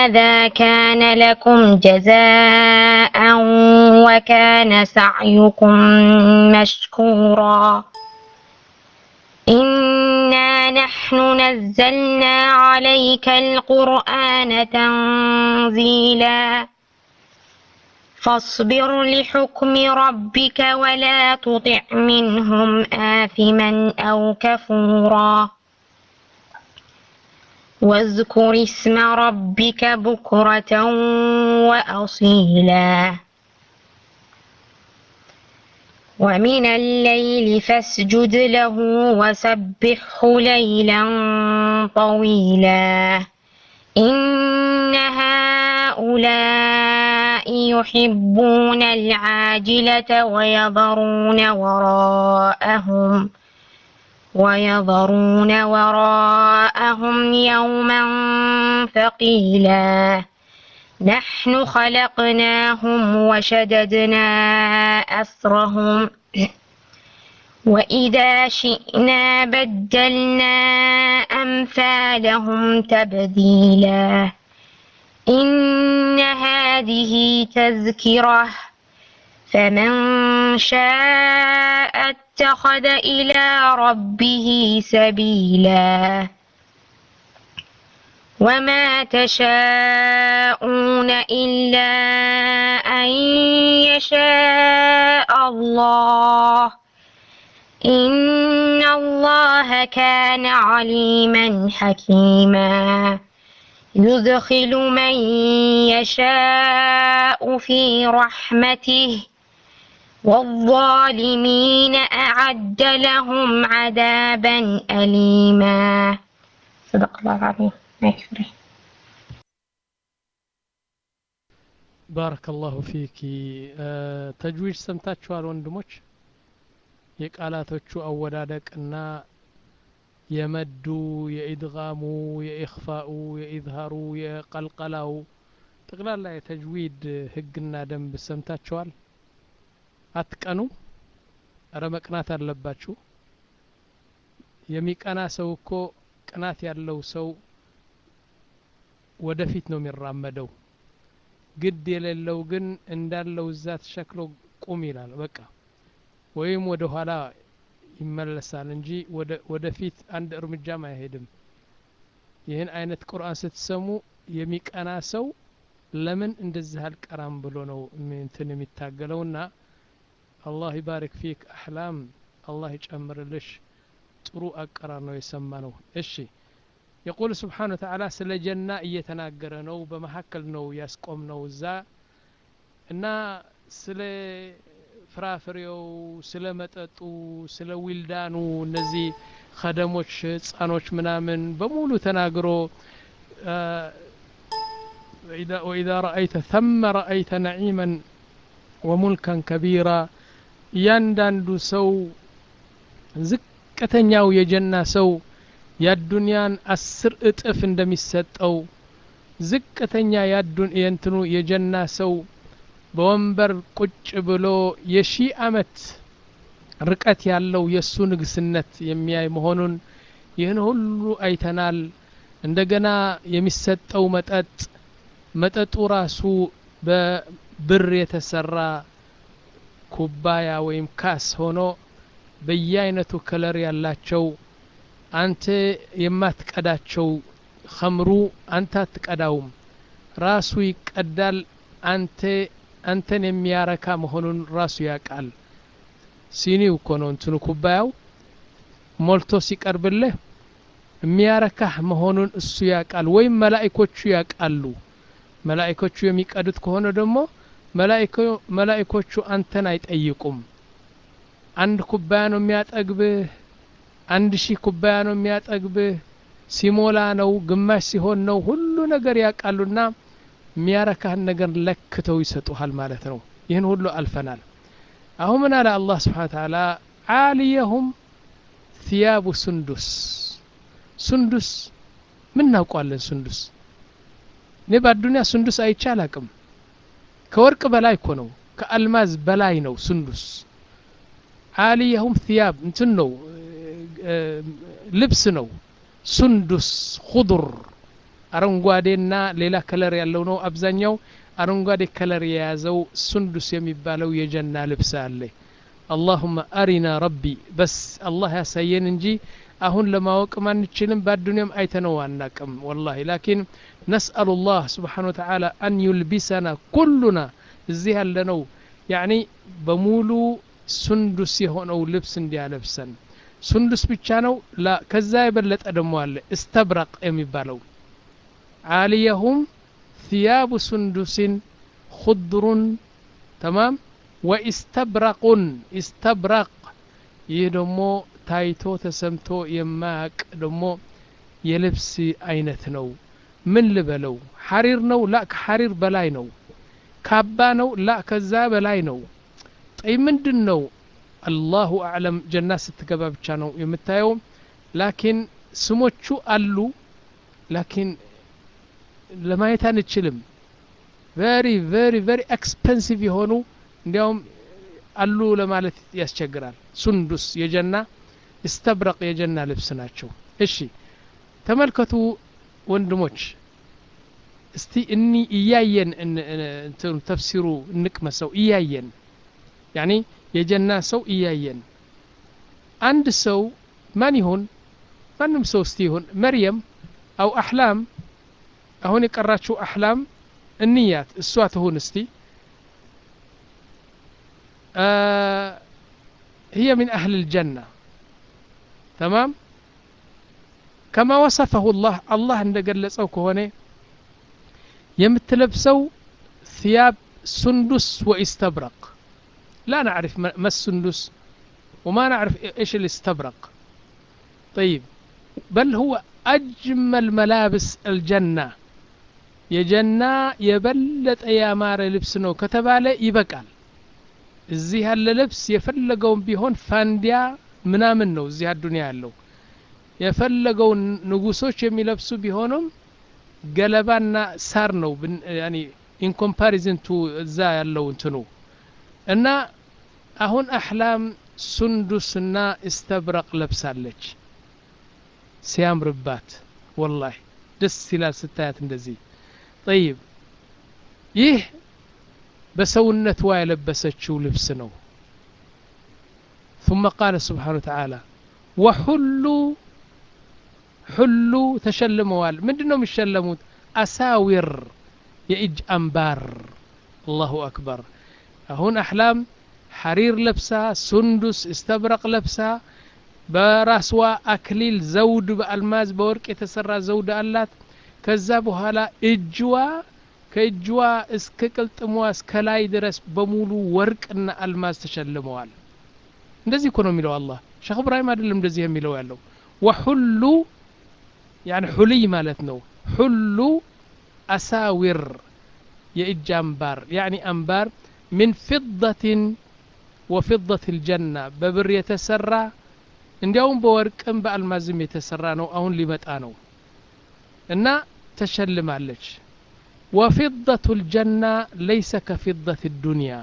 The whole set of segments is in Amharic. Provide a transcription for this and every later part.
هذا كان لكم جزاء وكان سعيكم مشكورا إنا نحن نزلنا عليك القرآن تنزيلا فاصبر لحكم ربك ولا تطع منهم آثما أو كفورا واذكر اسم ربك بكرة وأصيلا ومن الليل فاسجد له وسبحه ليلا طويلا إن هؤلاء يحبون العاجلة ويذرون وراءهم ويذرون وراءهم يوما ثقيلا نحن خلقناهم وشددنا أسرهم وإذا شئنا بدلنا أمثالهم تبديلا إن هذه تذكرة فمن شاء اتخذ إلى ربه سبيلا وما تشاءون إلا أن يشاء الله إن الله كان عليما حكيما يدخل من يشاء في رحمته والظالمين أعد لهم عذابا أليما صدق الله العظيم ما يكفره ባረከላሁ ፊኪ ተጅዊድ ሰምታችኋል ወንድሞች የቃላቶቹ አወዳደቅና የመዱ የኢድጋሙ የኢኽፋኡ የኢዝሃሩ የቀልቀላው ጠቅላላ የተጅዊድ ህግና ደንብ ሰምታችኋል አትቀኑ እረ መቅናት አለባችሁ የሚቀና ሰው እኮ ቅናት ያለው ሰው ወደፊት ነው የሚራመደው ግድ የሌለው ግን እንዳለው እዛ ተሸክሎ ቁም ይላል በቃ ወይም ወደ ኋላ ይመለሳል እንጂ ወደፊት አንድ እርምጃም አይሄድም ይህን አይነት ቁርአን ስትሰሙ የሚቀና ሰው ለምን እንደዚህ አልቀራም ብሎ ነው እንትን የሚታገለውና አላህ ይባርክ ፊክ አህላም አላህ ይጨምርልሽ ጥሩ አቀራር ነው የሰማ ነው እሺ የቁል ስብሓን ወተዓላ ስለ ጀና እየተናገረ ነው በመካከል ነው ያስቆም ነው እዛ እና ስለ ፍራፍሬው ስለ መጠጡ ስለ ዊልዳኑ እነዚህ ከደሞች ህፃኖች ምናምን በሙሉ ተናግሮ ወኢዛ ረአይተ ተመ ረአይተ ነዒመን ወሙልከን ከቢራ እያንዳንዱ ሰው ዝቅተኛው የጀና ሰው የአዱንያን አስር እጥፍ እንደሚሰጠው ዝቅተኛ የእንትኑ የጀና ሰው በወንበር ቁጭ ብሎ የሺህ አመት ርቀት ያለው የእሱ ንግስነት የሚያይ መሆኑን ይህን ሁሉ አይተናል እንደገና የሚሰጠው መጠጥ መጠጡ ራሱ በብር የተሰራ ኩባያ ወይም ካስ ሆኖ በየአይነቱ ከለር ያላቸው አንተ የማትቀዳቸው ኸምሩ አንተ አትቀዳውም ራሱ ይቀዳል አንተ አንተን የሚያረካ መሆኑን ራሱ ያውቃል ሲኒው እኮ ነው እንትኑ ኩባያው ሞልቶ ሲቀርብልህ የሚያረካህ መሆኑን እሱ ያውቃል ወይም መላኢኮቹ ያውቃሉ መላኢኮቹ የሚቀዱት ከሆነ ደግሞ መላኢኮቹ አንተን አይጠይቁም አንድ ኩባያ ነው የሚያጠግብህ አንድ ሺህ ኩባያ ነው የሚያጠግብህ ሲሞላ ነው ግማሽ ሲሆን ነው ሁሉ ነገር ያውቃሉና የሚያረካህን ነገር ለክተው ይሰጡሃል ማለት ነው ይህን ሁሉ አልፈናል አሁን ምን አለ አላህ ስብሓን ተዓላ አልየሁም ثياب ሱንዱስ ሱንዱስ ምን እናውቋለን ሱንዱስ እኔ በአዱኒያ ሱንዱስ አይቼ አላቅም ከወርቅ በላይ እኮ ነው ከአልማዝ በላይ ነው ሱንዱስ አልየሁም ثياب እንትን ነው ልብስ ነው ሱንዱስ ኹضር አረንጓዴና ሌላ ከለር ያለው ነው አብዛኛው አረንጓዴ ከለር የያዘው ሱንዱስ የሚባለው የጀና ልብስ አለ አላሁመ አሪና ረቢ በስ አላህ ያሳየን እንጂ አሁን ለማወቅ አንችልም በአዱኒያም አይተነው አናቅም ወላሂ ላኪን ነስአሉ ላህ ስብሓን ወተዓላ አን ዩልቢሰና ኩሉና እዚህ ያለነው ያኒ በሙሉ ሱንዱስ የሆነው ልብስ እንዲያለብሰን ሱንዱስ ብቻ ነው ላ ከዛ የበለጠ ደግሞ አለ እስተብረቅ የሚባለው ዓልየሁም ثياب سندس خضر تمام وإستبرق استبرق ይህ ደግሞ ታይቶ ተሰምቶ የማያቅ ደግሞ የልብስ አይነት ነው ምን ልበለው ሐሪር ነው ላ ከሐሪር በላይ ነው ካባ ነው ላ ከዛ በላይ ነው ጠይ ምንድን ነው አላሁ አዕለም ጀና ስትገባ ብቻ ነው የምታየው ላኪን ስሞቹ አሉ ላኪን ለማየት አንችልም ቨሪ ቨሪ ቨሪ ኤክስፐንሲቭ የሆኑ እንዲያውም አሉ ለማለት ያስቸግራል ሱንዱስ የጀና እስተብረቅ የጀና ልብስ ናቸው እሺ ተመልከቱ ወንድሞች እስቲ እኒ እያየን እንትኑ ተፍሲሩ እንቅመሰው እያየን ያኒ የጀና ሰው እያየን አንድ ሰው ማን ይሁን ማንም ሰው እስቲ ይሁን መርየም አው አሕላም አሁን የቀራችው አሕላም እንያት እሷ ትሁን እስቲ هي من أهل الجنة تمام كما وصفه الله الله عند قلصው ከሆነ የምትለብሰው ثياب سندس واستبرق لا نعرف ما السندس وما نعرف ايش الاستبرق طيب بل هو أجمل ملابس الجنة የጀና የበለጠ ያማረ ልብስ ነው ከተባለ ይበቃል እዚህ ያለ ልብስ የፈለገውን ቢሆን ፋንዲያ ምናምን ነው እዚህ አዱኒያ ያለው የፈለገውን ንጉሶች የሚለብሱ ቢሆንም ገለባና ሳር ነው ኢን ኮምፓሪዝን ቱ እዛ ያለው እንትኑ እና አሁን አሕላም ሱንዱስና እስተብረቅ ለብሳለች ሲያምርባት ወላሂ ደስ ይላል ስታያት እንደዚህ ጠይብ ይህ በሰውነቷ የለበሰችው ልብስ ነው ثم قال سبحانه وتعالى وحሉ ሁሉ ተሸልመዋል ምንድን ነው የሚሸለሙት አሳዊር የእጅ አምባር አላሁ አክበር አሁን አሕላም ሐሪር ለብሳ ሱንዱስ እስተብረቅ ለብሳ በራስዋ አክሊል ዘውድ በአልማዝ በወርቅ የተሰራ ዘውድ አላት ከዛ በኋላ እጅዋ ከእጅዋ እስከ ቅልጥሟ እስከ ላይ ድረስ በሙሉ ወርቅና አልማዝ ተሸልመዋል እንደዚህ እኮ ነው የሚለው አላህ ሸክ እብራሂም አይደለም እንደዚህ የሚለው ያለው ወሁሉ يعني حلي ማለት ነው ሁሉ አሳዊር የእጅ አምባር يعني አምባር من فضة وفضة الجنة በብር የተሰራ እንዲያውም በወርቅም በአልማዝም የተሰራ ነው አሁን ሊመጣ ነው እና ተሸልማለች وفضة الجنة ليس كفضة الدنيا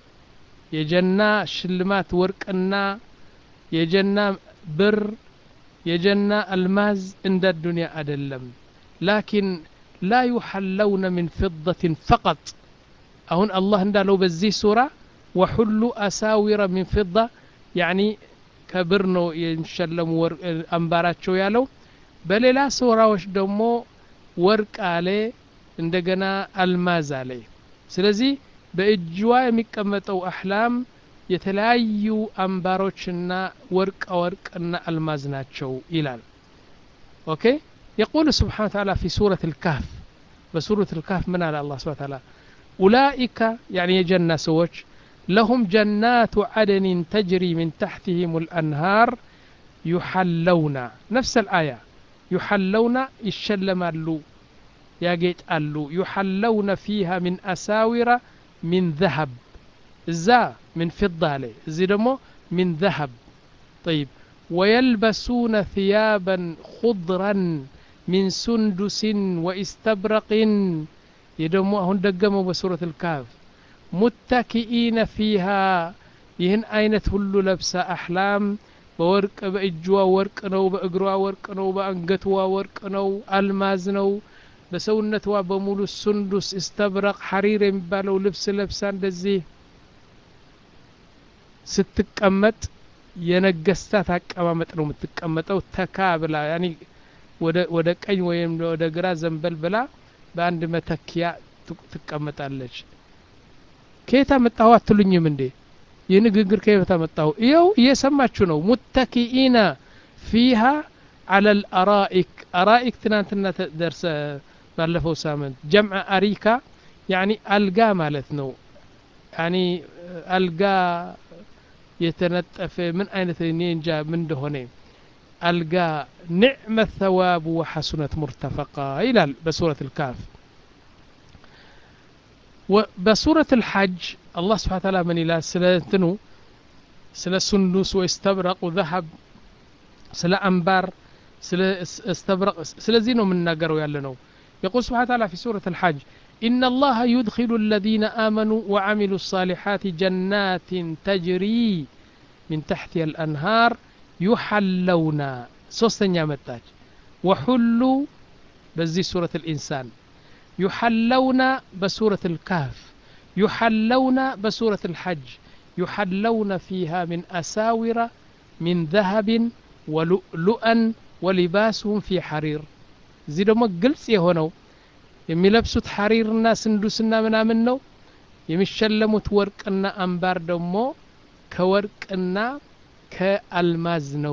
የጀና ሽልማት ወርቅና የጀና ብር የጀና አልማዝ እንደ ዱንያ አይደለም ላኪን ላ ዩሐለውነ ሚን ፍضة ፈቀጥ አሁን አላህ እንዳለው በዚህ ሱራ ወሁሉ አሳዊረ ሚን ፍضة ያኒ ከብር ነው የሚሸለሙ አምባራቸው ያለው በሌላ ሱራዎች ደግሞ ወርቅ አለ እንደገና አልማዝ አለ ስለዚህ በእጅዋ የሚቀመጠው አሕላም የተለያዩ አምባሮችና ወርቅ ወርቅና አልማዝ ናቸው ይላል ኦኬ يقول سبحانه وتعالى في سورة الكهف بسورة الكهف من على الله سبحانه وتعالى أولئك يعني يجنى سوج لهم جنات عدن تجري من تحتهم الأنهار يحلون نفس الآية يحلون يشلم اللو يا جيت اللو يحلون فيها من أساور من ذهب ذا من فضة عليه زي دمو من ذهب طيب ويلبسون ثيابا خضرا من سندس واستبرق يدمو هون دقموا بسورة الكهف متكئين فيها ይህን አይነት ሁሉ ለብሳ አሕላም በወርቅ በእጅዋ ወርቅ ነው በእግሯ ወርቅ ነው በአንገትዋ ወርቅ ነው አልማዝ ነው በሰውነትዋ በሙሉ ሱንዱስ እስተብረቅ ሐሪር የሚባለው ልብስ ለብሳ እንደዚህ ስትቀመጥ የነገስታት አቀማመጥ ነው የምትቀመጠው ተካ ብላ ያኒ ወደ ቀኝ ወይም ወደ ግራ ዘንበል ብላ በአንድ መተኪያ ትቀመጣለች ከየት አመጣሁ አትሉኝም እንዴ ይህ ንግግር ከየት አመጣሁ ይኸው እየሰማችሁ ነው ሙተኪኢና ፊሃ አለ ልአራኢክ አራኢክ ትናንትና ደርሰ ባለፈው ሳምንት ጀምዐ አሪካ ያኒ አልጋ ማለት ነው ያኒ አልጋ የተነጠፈ ምን አይነት እኔ እንጃ ምን እንደሆነ አልጋ ኒዕመ ተዋቡ ወሐሱነት ሙርተፈቃ ይላል በሱረት ልካፍ በሱረት ልሐጅ አላህ ስብሓን ታላ ምን ይላል ስለ እንትኑ ስለ ሱንዱስ ወይ ስተብረቁ ዘሀብ ስለ አንባር ስለ እስተብረቅ ስለዚህ ነው የምናገረው ያለ ነው يقول سبحانه وتعالى في سورة الحج إن الله يدخل الذين آمنوا وعملوا الصالحات جنات تجري من تحتها الأنهار يحلون سوستن متاج وحلوا بزي سورة الإنسان يحلون بسورة الكهف يحلون بسورة الحج يحلون فيها من أساور من ذهب ولؤلؤا ولباسهم في حرير እዚህ ደግሞ ግልጽ የሆነው የሚለብሱት ሐሪርና ስንዱስና ምናምን ነው የሚሸለሙት ወርቅና አምባር ደግሞ ከወርቅና ከአልማዝ ነው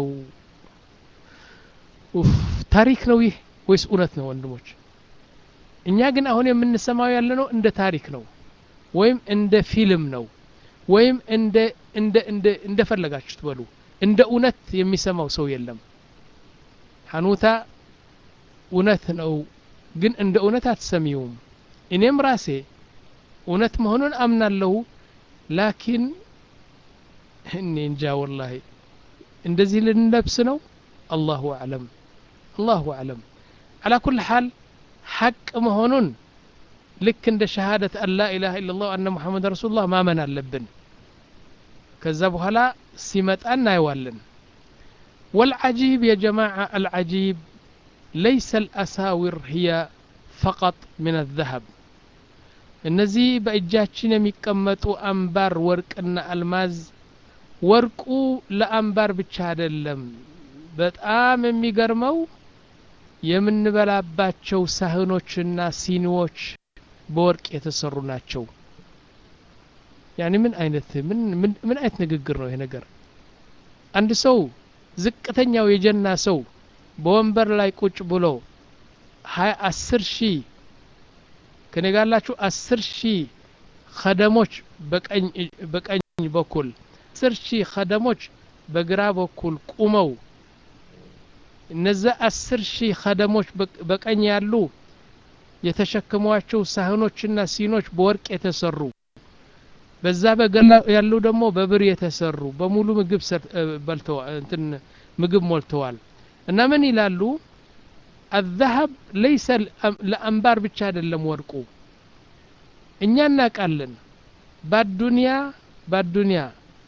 ታሪክ ነው ይህ ወይስ እውነት ነው ወንድሞች እኛ ግን አሁን የምንሰማው ያለ ነው እንደ ታሪክ ነው ወይም እንደ ፊልም ነው ወይም እንደ እንደ እንደ እንደፈለጋችሁት በሉ እንደ እውነት የሚሰማው ሰው የለም ሐኑታ እውነት ነው ግን እንደ እውነት አትሰሚውም እኔም ራሴ እውነት መሆኑን አምናለሁ ላኪን እኔ እንጃ ወላሂ እንደዚህ ልንለብስ ነው አላሁ አዕለም አላሁ አዕለም አላ ኩል ሓል ሐቅ መሆኑን ልክ እንደ ሸሃደት አን ላ ኢላሃ ኢላላህ አነ ሙሐመድ ረሱሉላህ ማመን አለብን ከዛ በኋላ ሲመጣ እናየዋለን والعجيب يا جماعة العجيب ليس الأساور هي فقط من الذهب እነዚህ በእጃችን የሚቀመጡ አምባር ወርቅና አልማዝ ወርቁ ለአምባር ብቻ አይደለም በጣም የሚገርመው የምንበላባቸው ሳህኖችና ሲኒዎች በወርቅ የተሰሩ ናቸው ያኒ ምን አይነት ምን ምን አይነት ንግግር ነው ይሄ ነገር አንድ ሰው ዝቅተኛው የጀና ሰው በወንበር ላይ ቁጭ ብሎ ሀያ አስር ሺህ ከኔ ጋላችሁ አስር ሺህ ከደሞች በቀኝ በኩል አስር ሺህ ከደሞች በግራ በኩል ቁመው እነዛ አስር ሺህ ከደሞች በቀኝ ያሉ የተሸከሟቸው ሳህኖችና ሲኖች በወርቅ የተሰሩ በዛ በገላ ያሉ ደግሞ በብር የተሰሩ በሙሉ ምግብ በልተዋል እንትን ምግብ ሞልተዋል እና ምን ይላሉ አዛሀብ ለይሰ ለአንባር ብቻ አይደለም ወርቁ እኛ እናውቃለን ባዱንያ ባዱንያ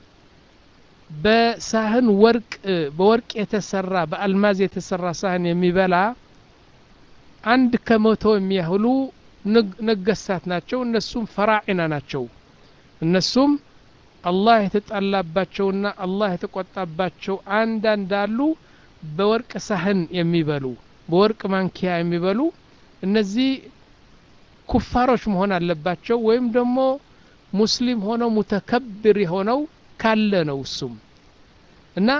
በሳህን ወርቅ በወርቅ የተሰራ በአልማዝ የተሰራ ሳህን የሚበላ አንድ ከመቶ የሚያህሉ ነገስታት ናቸው እነሱም ፈራዒና ናቸው እነሱም አላህ የተጣላባቸውና አላህ የተቆጣባቸው አንዳንድ አሉ በወርቅ ሳህን የሚበሉ በወርቅ ማንኪያ የሚበሉ እነዚህ ኩፋሮች መሆን አለባቸው ወይም ደግሞ ሙስሊም ሆነው ሙተከብር የሆነው ካለ ነው እሱም እና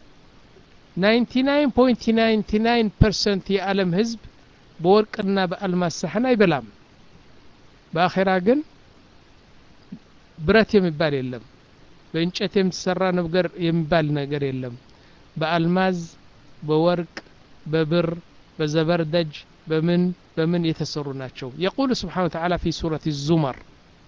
99.99 ፐርሰንት የዓለም ህዝብ በወርቅና በአልማዝ ሳህን አይበላም በአኼራ ግን ብረት የሚባል የለም በእንጨት የሚሰራ ነገር የሚባል ነገር የለም በአልማዝ በወርቅ በብር በዘበርደጅ በምን በምን የተሰሩ ናቸው የቁሉ ስብሓን ተዓላ ፊ ሱረት ዙመር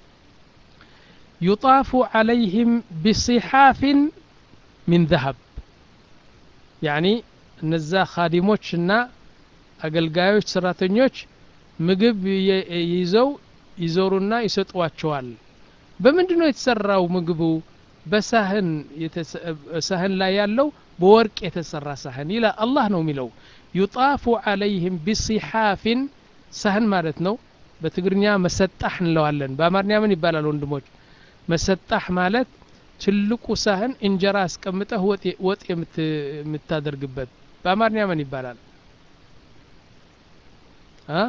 يطاف عليهم بصحاف من ذهب يعني እነዛ ካዲሞችና አገልጋዮች ሰራተኞች ምግብ ይዘው ይዞሩና ይሰጧቸዋል በምንድን ነው የተሰራው ምግቡ በሳህን ሳህን ላይ ያለው በወርቅ የተሰራ ሳህን ይላ አላህ ነው የሚለው ዩጣፉ አለይህም ቢሲሓፍን ሳህን ማለት ነው በትግርኛ መሰጣህ እንለዋለን በአማርኛ ምን ይባላል ወንድሞች መሰጣህ ማለት ትልቁ ሳህን እንጀራ አስቀምጠህ ወጥ የምታደርግበት በአማርኛ ምን ይባላል አ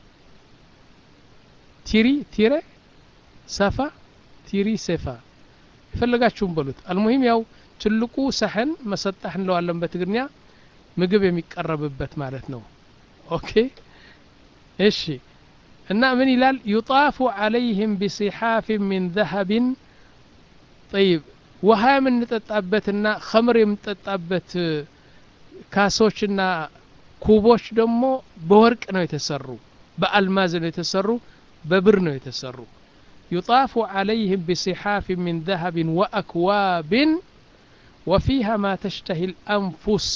ቲሪ ቲሬ ሰፋ ቲሪ ሴፋ የፈለጋችሁም በሉት አልሙሂም ያው ትልቁ ሳህን መሰጣህ እንለዋለን በትግርኛ ምግብ የሚቀረብበት ማለት ነው ኦኬ እሺ እና ምን ይላል ዩጣፉ አለይህም ቢሲሓፍ ሚን ዘሀብን ጠይብ ውሃ የምንጠጣበትና ከምር የምንጠጣበት ካሶችና ኩቦች ደግሞ በወርቅ ነው የተሰሩ በአልማዝ ነው የተሰሩ በብር ነው የተሰሩ يطاف عليهم بصحاف من ذهب وأكواب وفيها ما تشتهي الأنفس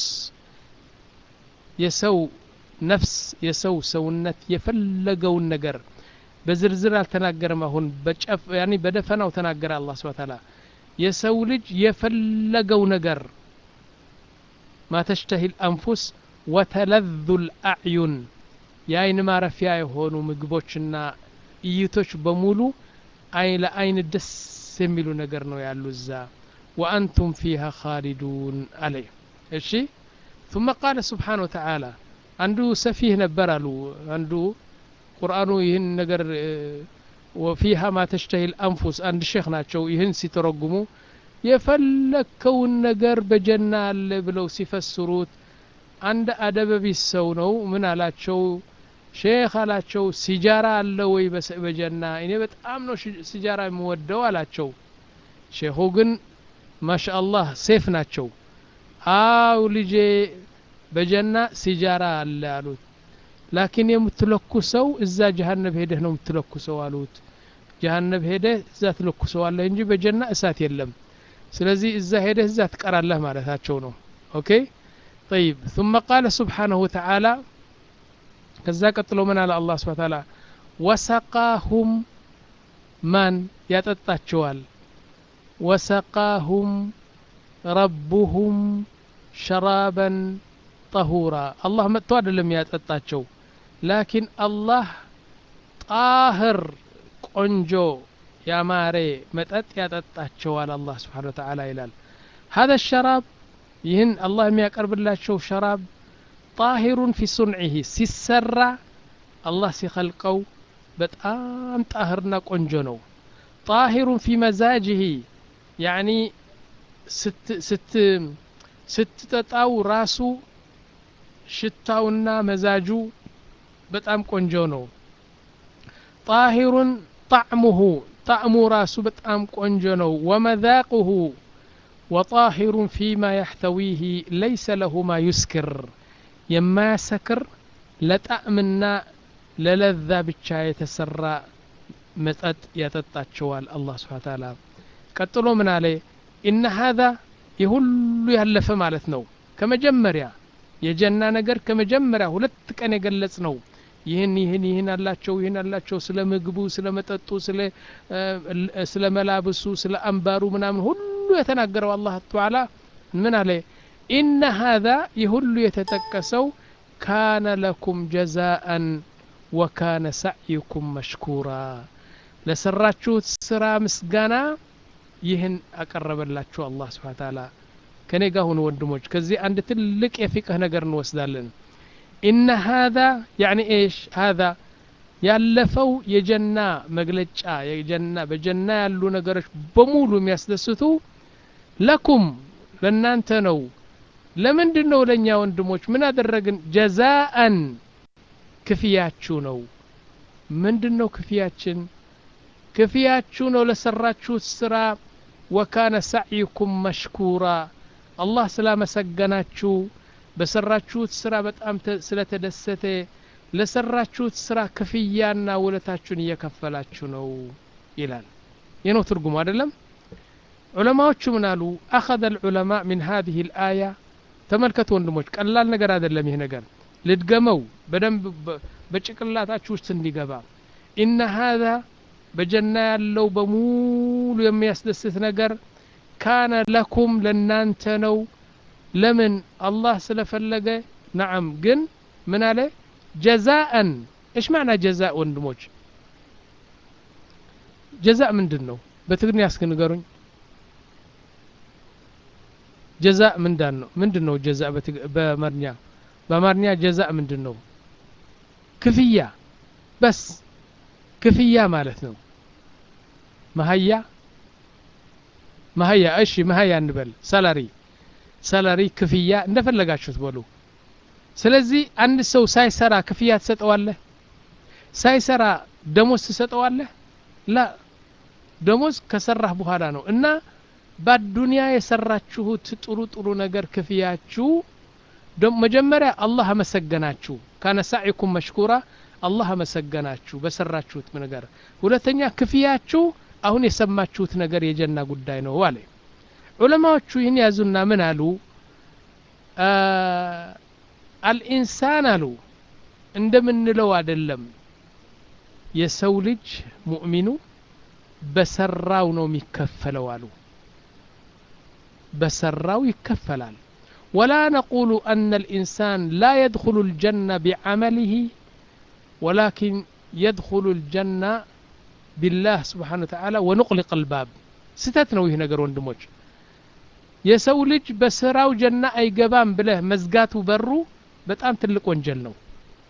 يسو ነፍስ የሰው ሰውነት የፈለገውን ነገር በዝርዝር አልተናገረም አሁን በጨፍ ያኒ በደፈናው ተናገረ አላህ ስብሐ ተዓላ የሰው ልጅ የፈለገው ነገር ማ ተሽተሂ ልአንፉስ ወተለዙ ልአዕዩን የአይን ማረፊያ የሆኑ ምግቦችና እይቶች በሙሉ አይ ለአይን ደስ የሚሉ ነገር ነው ያሉ እዛ ወአንቱም ፊሃ ካሊዱን አለ እሺ ثم قال سبحانه وتعالى አንዱ ሰፊህ ነበር አሉ አንዱ ቁርአኑ ይህን ነገር ወፊሃ ማ ተሽተሂል አንፉስ አንድ ሼክ ናቸው ይህን ሲተረጉሙ የፈለከውን ነገር በጀና አለ ብለው ሲፈስሩት አንድ አደበቢስ ሰው ነው ምን አላቸው ሼክ አላቸው ሲጃራ አለ ወይ በጀና እኔ በጣም ነው ሲጃራ የምወደው አላቸው ሼኹ ግን ማሻአላህ ሴፍ ናቸው አው ልጄ በጀና ሲጃራ አለ አሉት ላኪን የምትለኩሰው እዛ ጀሀነብ ሄደህ ነው የምትለኩሰው አሉት ጀሀነብ ሄደህ እዛ ትለኩሰዋለህ እንጂ በጀና እሳት የለም ስለዚህ እዛ ሄደህ እዛ ትቀራለህ ማለታቸው ነው ኦኬ طيب ثم قال سبحانه وتعالى ከዛ ቀጥሎ ምን አለ አላህ ስብሐ ተዓላ ወሰቃሁም ማን ያጠጣቸዋል ወሰቃሁም ረቡሁም ሸራበን ጠሁራ አላህ መጥቶ አይደለም ያጠጣቸው ላኪን አላህ ጣህር ቆንጆ ያማረ መጠጥ ያጠጣቸዋል አላህ ስብሓን ወተዓላ ይላል هذا الشراب ይህን አላህ የሚያቀርብላቸው ሸራብ ጣሂሩን ፊ ሱንዒህ ሲሰራ አላህ ሲኸልቀው በጣም ጣህርና ቆንጆ ነው ጣሂሩን ፊ መዛጅህ ያኒ ስትጠጣው ራሱ ሽታውና መዛጁ በጣም ቆንጆ ነው ጣሂሩን ጣዕሙሁ ጣዕሙ ራሱ በጣም ቆንጆ ነው ወመዛቁሁ ወጣሂሩን ፊማ ያሕተዊህ ለይሰ ለሁ ማ ዩስክር የማያሰክር ለጣዕምና ለለዛ ብቻ የተሰራ መጠጥ ያጠጣቸዋል አላህ ስብሓን ታላ ቀጥሎ ምን አለ ኢነ ሀዛ የሁሉ ያለፈ ማለት ነው ከመጀመሪያ የጀና ነገር ከመጀመሪያ ሁለት ቀን የገለጽ ነው ይህን ይህን ይህን አላቸው ይህን አላቸው ስለ ምግቡ ስለ መጠጡ ስለ መላብሱ ስለ አንባሩ ምናምን ሁሉ የተናገረው አላህ ተዓላ ምን አለ ኢነ ሀዛ ይህ ሁሉ የተጠቀሰው ካነ ለኩም ጀዛአን ወካነ ሳዕይኩም መሽኩራ ለሰራችሁት ስራ ምስጋና ይህን አቀረበላችሁ አላህ ስብሓን ታላ ከኔ ጋር ሁኑ ወንድሞች ከዚህ አንድ ትልቅ የፊቅህ ነገር እንወስዳለን ኢነ ሀዛ ያኒ ኤሽ ሀዛ ያለፈው የጀና መግለጫ የጀና በጀና ያሉ ነገሮች በሙሉ የሚያስደስቱ ለኩም ለእናንተ ነው ለምንድን ነው ለእኛ ወንድሞች ምን አደረግን ጀዛአን ክፍያችሁ ነው ምንድን ነው ክፍያችን ክፍያችሁ ነው ለሰራችሁት ስራ ወካነ ሳዕይኩም መሽኩራ አላህ ስላመሰገናችሁ በሰራችሁት ስራ በጣም ስለተደሰተ ለሰራችሁት ስራ ክፍያና ውለታችሁን እየከፈላችሁ ነው ይላል ይህ ነው ትርጉሙ አይደለም ዑለማዎቹ ምን አሉ አኸذ الዑለማ ምን هذه الآية ተመልከቱ ወንድሞች ቀላል ነገር አይደለም ይህ ነገር ልድገመው በደንብ በጭቅላታችሁ ውስጥ እንዲገባ ኢነ هذا በጀና ያለው በሙሉ የሚያስደስት ነገር ካነ ለኩም ለናንተ ነው ለምን አላህ ስለፈለገ ነዓም ግን ምን አለ ጀዛአን እሽ ማዕና ጀዛእ ወንድሞች ጀዛእ ምንድን ነው በትግርኛ እስኪ ንገሩኝ ጀዛእ ምንዳን ነው ምንድን ነው ጀዛእ በአማርኛ በአማርኛ ጀዛእ ምንድን ነው ክፍያ በስ ክፍያ ማለት ነው መሀያ መሀያ እሺ መሀያ እንበል ሰላሪ ሰላሪ ክፍያ እንደፈለጋችሁት በሉ ስለዚህ አንድ ሰው ሳይሰራ ክፍያ ትሰጠዋለህ ሳይሰራ ደሞዝ ትሰጠዋለህ ላ ደሞዝ ከሰራህ በኋላ ነው እና በአዱንያ የሰራችሁት ጥሩ ጥሩ ነገር ክፍያችሁ መጀመሪያ አላህ አመሰገናችሁ ካነ ሳዒኩም መሽኩራ አላህ አመሰገናችሁ በሰራችሁት ነገር ሁለተኛ ክፍያችሁ አሁን የሰማችሁት ነገር የጀና ጉዳይ ነው አለ ዑለማዎቹ ይህን ያዙና ምን አሉ አልኢንሳን አሉ እንደምንለው አይደለም የሰው ልጅ ሙእሚኑ በሰራው ነው የሚከፈለው አሉ በሰራው ይከፈላል ولا نقول أن الإنسان لا يدخل الجنة بعمله ولكن يدخل الجنة بالله سبحانه وتعالى ونغلق الباب ستت ነው ይህ ነገር ወንድሞች የሰው ልጅ በስራው ጀና አይገባም ብለህ መዝጋቱ በሩ በጣም ትልቅ ወንጀል ነው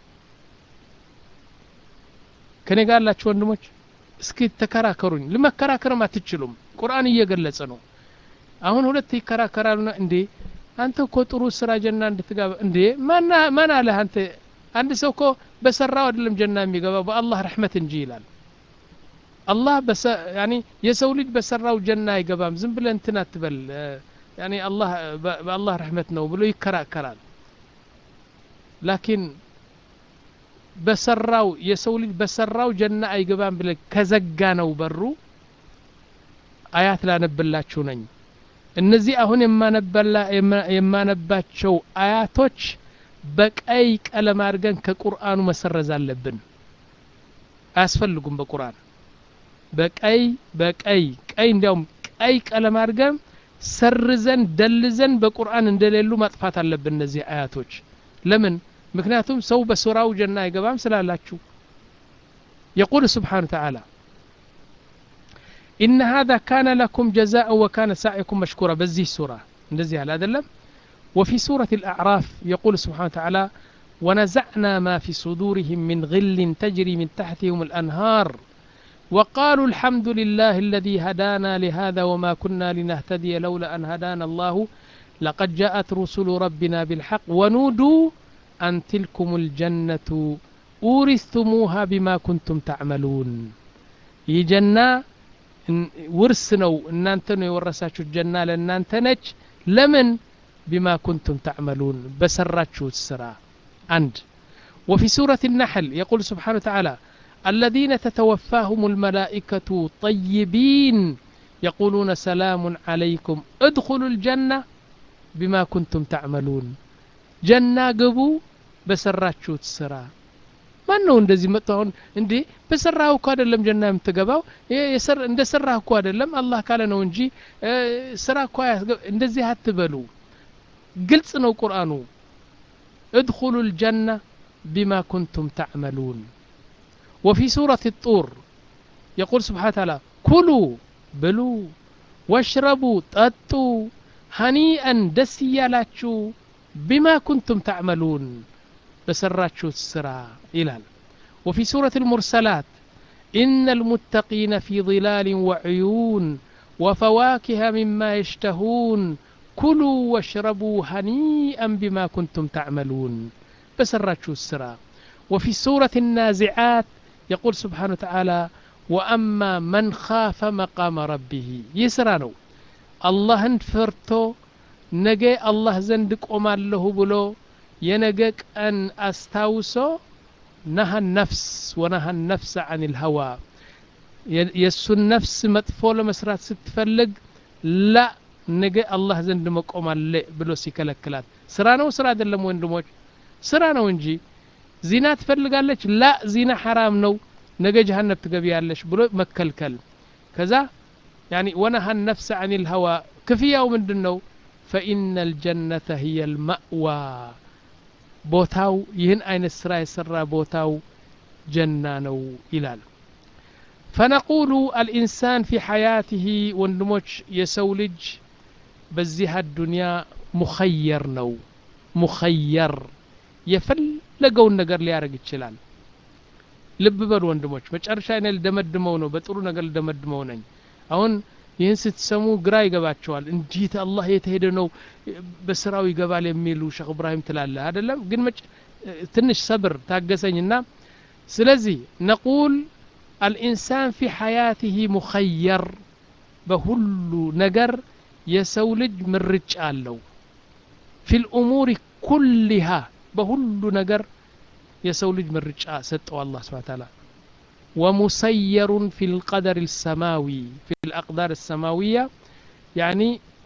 ከኔ ጋር ያላችሁ ወንድሞች እስኪ ተከራከሩኝ ልመከራከርም አትችሉም ቁርአን እየገለጸ ነው አሁን ሁለት ይከራከራሉና እንዴ አንተ እኮ ጥሩ ስራ ጀና እንድትገባ እንዴ ማን አለህ አንተ አንድ ሰው እኮ በሰራው አይደለም ጀና የሚገባው በአላህ ረሕመት እንጂ ይላል አላህ ያኒ የሰው ልጅ በሰራው ጀና አይገባም ዝም ብለህ እንትን አትበል ያኒ አላህ በአላህ ረሕመት ነው ብሎ ይከራከራል ላኪን በሰራው የሰው ልጅ በሰራው ጀና አይገባም ብለ ከዘጋ ነው በሩ አያት ላነብላችሁ ነኝ እነዚህ አሁን የማነባቸው አያቶች በቀይ ቀለም አድርገን ከቁርአኑ መሰረዝ አለብን አያስፈልጉም በቁርአን በቀይ በቀይ ቀይ እንዲያውም ቀይ ቀለም አድርገን ሰርዘን ደልዘን በቁርአን እንደሌሉ ማጥፋት አለብን እነዚህ አያቶች ለምን ምክንያቱም ሰው በሱራው ጀና አይገባም ስላላችሁ يقول سبحانه وتعالى إن هذا كان لكم جزاء وكان سعيكم مشكورا بزيه سورة እንደዚህ ያለ አይደለም وفي سورة الأعراف يقول سبحانه وتعالى ونزعنا ما في صدورهم من غل تجري من تحتهم الأنهار وقالوا الحمد لله الذي هدانا لهذا وما كنا لنهتدي لولا أن هدانا الله لقد جاءت رسل ربنا بالحق ونودوا أن تلكم الجنة أورثتموها بما كنتم تعملون يجنا ውርስ ነው እናንተ ነው የወረሳችሁት ጀና ለእናንተ ነች ለምን ቢማ ኩንቱም ተዕመሉን በሰራችሁት ስራ አንድ وفي سورة النحل يقول سبحانه وتعالى الذين تتوفاهم الملائكة طيبين يقولون سلام عليكم ادخلوا الجنة بما كنتم تعملون جنة قبو بسراتشوت سرا ማን ነው እንደዚህ መጥቶ አሁን እንዴ በሰራህ እኮ አይደለም ጀና የምትገባው እንደ ሰራህ እኮ አይደለም አላህ ካለ ነው እንጂ ስራ እኮ እንደዚህ አትበሉ ግልጽ ነው ቁርአኑ ادخሉ الجنة بما كنتم تعملون وفي سورة الطور يقول سبحانه وتعالى كلوا بلوا واشربوا ጠጡ هنيئا ደስ እያላችሁ بما كنتم تعملون በሰራችሁት ስራ ይላል وفي سورة المرسلات إن المتقين في ظلال وعيون وفواكه مما يشتهون كلوا واشربوا هنيئا بما كنتم تعملون بسراتشو السرا وفي سورة النازعات يقول سبحانه وتعالى وأما من خاف مقام ربه يسرانو الله انفرتو نجي الله زندك أمان له بلو የነገ ቀን አስታውሶ ነሀ ነፍስ ወነሀ ነፍስ አን ልሀዋ የእሱን ነፍስ መጥፎ ለመስራት ስትፈልግ ላ ነገ አላህ ዘንድ መቆም አለ ብሎ ሲከለክላት ስራ ነው ስራ አይደለም ወንድሞች ስራ ነው እንጂ ዚና ትፈልጋለች ላ ዚና ሐራም ነው ነገ ጀሃነብ ትገቢያለሽ ብሎ መከልከል ከዛ ያኒ ወነሀ ነፍስ አን ልሀዋ ክፍያው ምንድን ነው ፈኢነ ልጀነተ ህየ ልማእዋ ቦታው ይህን አይነት ስራ የሰራ ቦታው ጀና ነው ይላል ፈነቁሉ አልኢንሳን ፊ ሐያትህ ወንድሞች የሰው ልጅ በዚህ አዱንያ ሙኸየር ነው ሙኸየር የፈለገውን ነገር ሊያደርግ ይችላል ልብ በሉ ወንድሞች መጨረሻ እኔ ልደመድመው ነው በጥሩ ነገር ልደመድመው ነኝ አሁን ይህን ስትሰሙ ግራ ይገባቸዋል እንዴት አላህ የተሄደ ነው በስራው ይገባል የሚሉ ሸክ እብራሂም ትላለህ አይደለም ግን ትንሽ ሰብር ታገሰኝና ስለዚህ ነቁል አልኢንሳን ፊ ሐያትህ ሙኸየር በሁሉ ነገር የሰው ልጅ ምርጫ አለው ፊ ልእሙር ኩሊሃ በሁሉ ነገር የሰው ልጅ ምርጫ ሰጠው አላህ ስብሓ ታላ ወሙሰየሩን ፊ ልቀደር ልሰማዊ ፊ ልአቅዳር ሰማዊያ ያኒ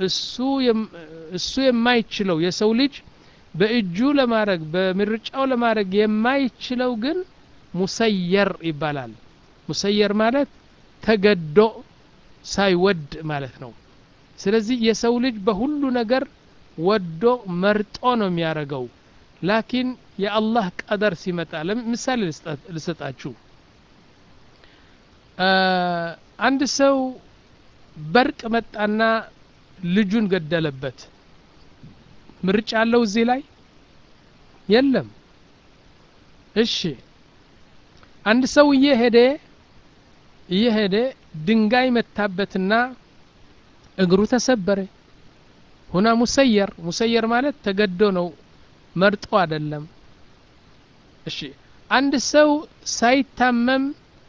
እሱ የማይችለው የሰው ልጅ በእጁ ለማድረግ በምርጫው ለማድረግ የማይችለው ግን ሙሰየር ይባላል ሙሰየር ማለት ተገዶ ሳይወድ ማለት ነው ስለዚህ የሰው ልጅ በሁሉ ነገር ወዶ መርጦ ነው የሚያደርገው ላኪን የአላህ ቀደር ሲመጣ ምሳሌ ልሰጣችሁ አንድ ሰው በርቅ መጣና ልጁን ገደለበት ምርጫ አለው እዚህ ላይ የለም እሺ አንድ ሰው እየሄደ እየሄደ ድንጋይ መታበትና እግሩ ተሰበረ ሁና ሙሰየር ሙሰየር ማለት ተገዶ ነው መርጦ አይደለም እሺ አንድ ሰው ሳይታመም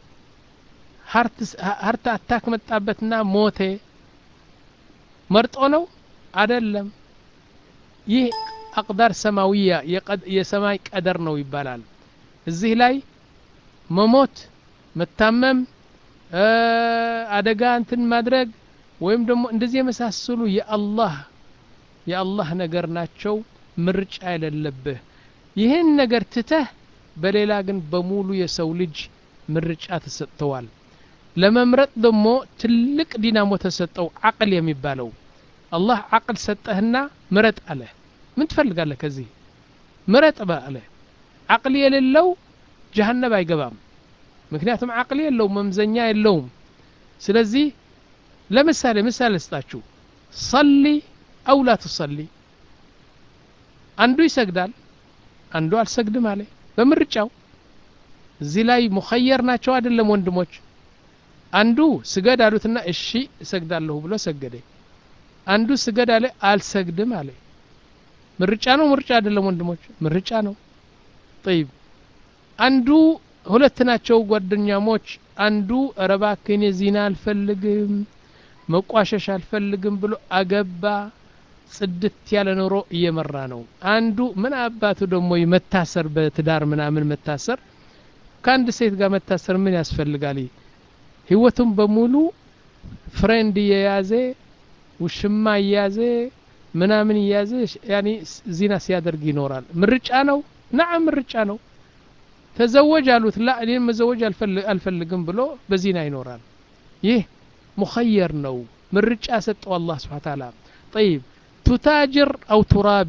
ሀርት አታክ መጣበትና ሞቴ መርጦ ነው አይደለም ይህ አቅዳር ሰማዊያ የሰማይ ቀደር ነው ይባላል እዚህ ላይ መሞት መታመም አደጋ እንትን ማድረግ ወይም ደግሞ እንደዚህ የመሳሰሉ የአላህ የአላህ ነገር ናቸው ምርጫ የሌለብህ ይህን ነገር ትተህ በሌላ ግን በሙሉ የሰው ልጅ ምርጫ ተሰጥተዋል ለመምረጥ ደግሞ ትልቅ ዲናሞ ተሰጠው አቅል የሚባለው አላህ አቅል ሰጠህና ምረጥ አለ ምን ትፈልጋለህ ከዚህ ምረጥ አለ አቅል የሌለው ጀሀነብ አይገባም ምክንያቱም አቅል የለውም መምዘኛ የለውም ስለዚህ ለምሳሌ ምሳሌ ስጣችሁ ሰሊ አው ላ ትሰሊ አንዱ ይሰግዳል አንዱ አልሰግድም አለ በምርጫው እዚህ ላይ ሙኸየር ናቸው አይደለም ወንድሞች አንዱ ስገድ አሉትና እሺ እሰግዳለሁ ብሎ ሰገደ አንዱ ስገድ አለ አልሰግድም አለ ምርጫ ነው ምርጫ አይደለም ወንድሞች ምርጫ ነው ጠይብ አንዱ ሁለት ናቸው ጓደኛሞች አንዱ ረባክን ዚና አልፈልግም መቋሸሽ አልፈልግም ብሎ አገባ ጽድት ያለ ኑሮ እየመራ ነው አንዱ ምን አባቱ ደግሞ መታሰር በትዳር ምናምን መታሰር ከአንድ ሴት ጋር መታሰር ምን ያስፈልጋል ህይወቱም በሙሉ ፍሬንድ እየያዘ ውሽማ እያዘ ምናምን እያዘ ያኒ ዚና ሲያደርግ ይኖራል ምርጫ ነው ናም ምርጫ ነው ተዘወጅ አሉት ላ እኔን መዘወጅ አልፈልግም ብሎ በዚና ይኖራል ይህ ሙኸየር ነው ምርጫ ሰጠው አላህ ስብሓ ታላ ጠይብ ቱታጅር አው ቱራቢ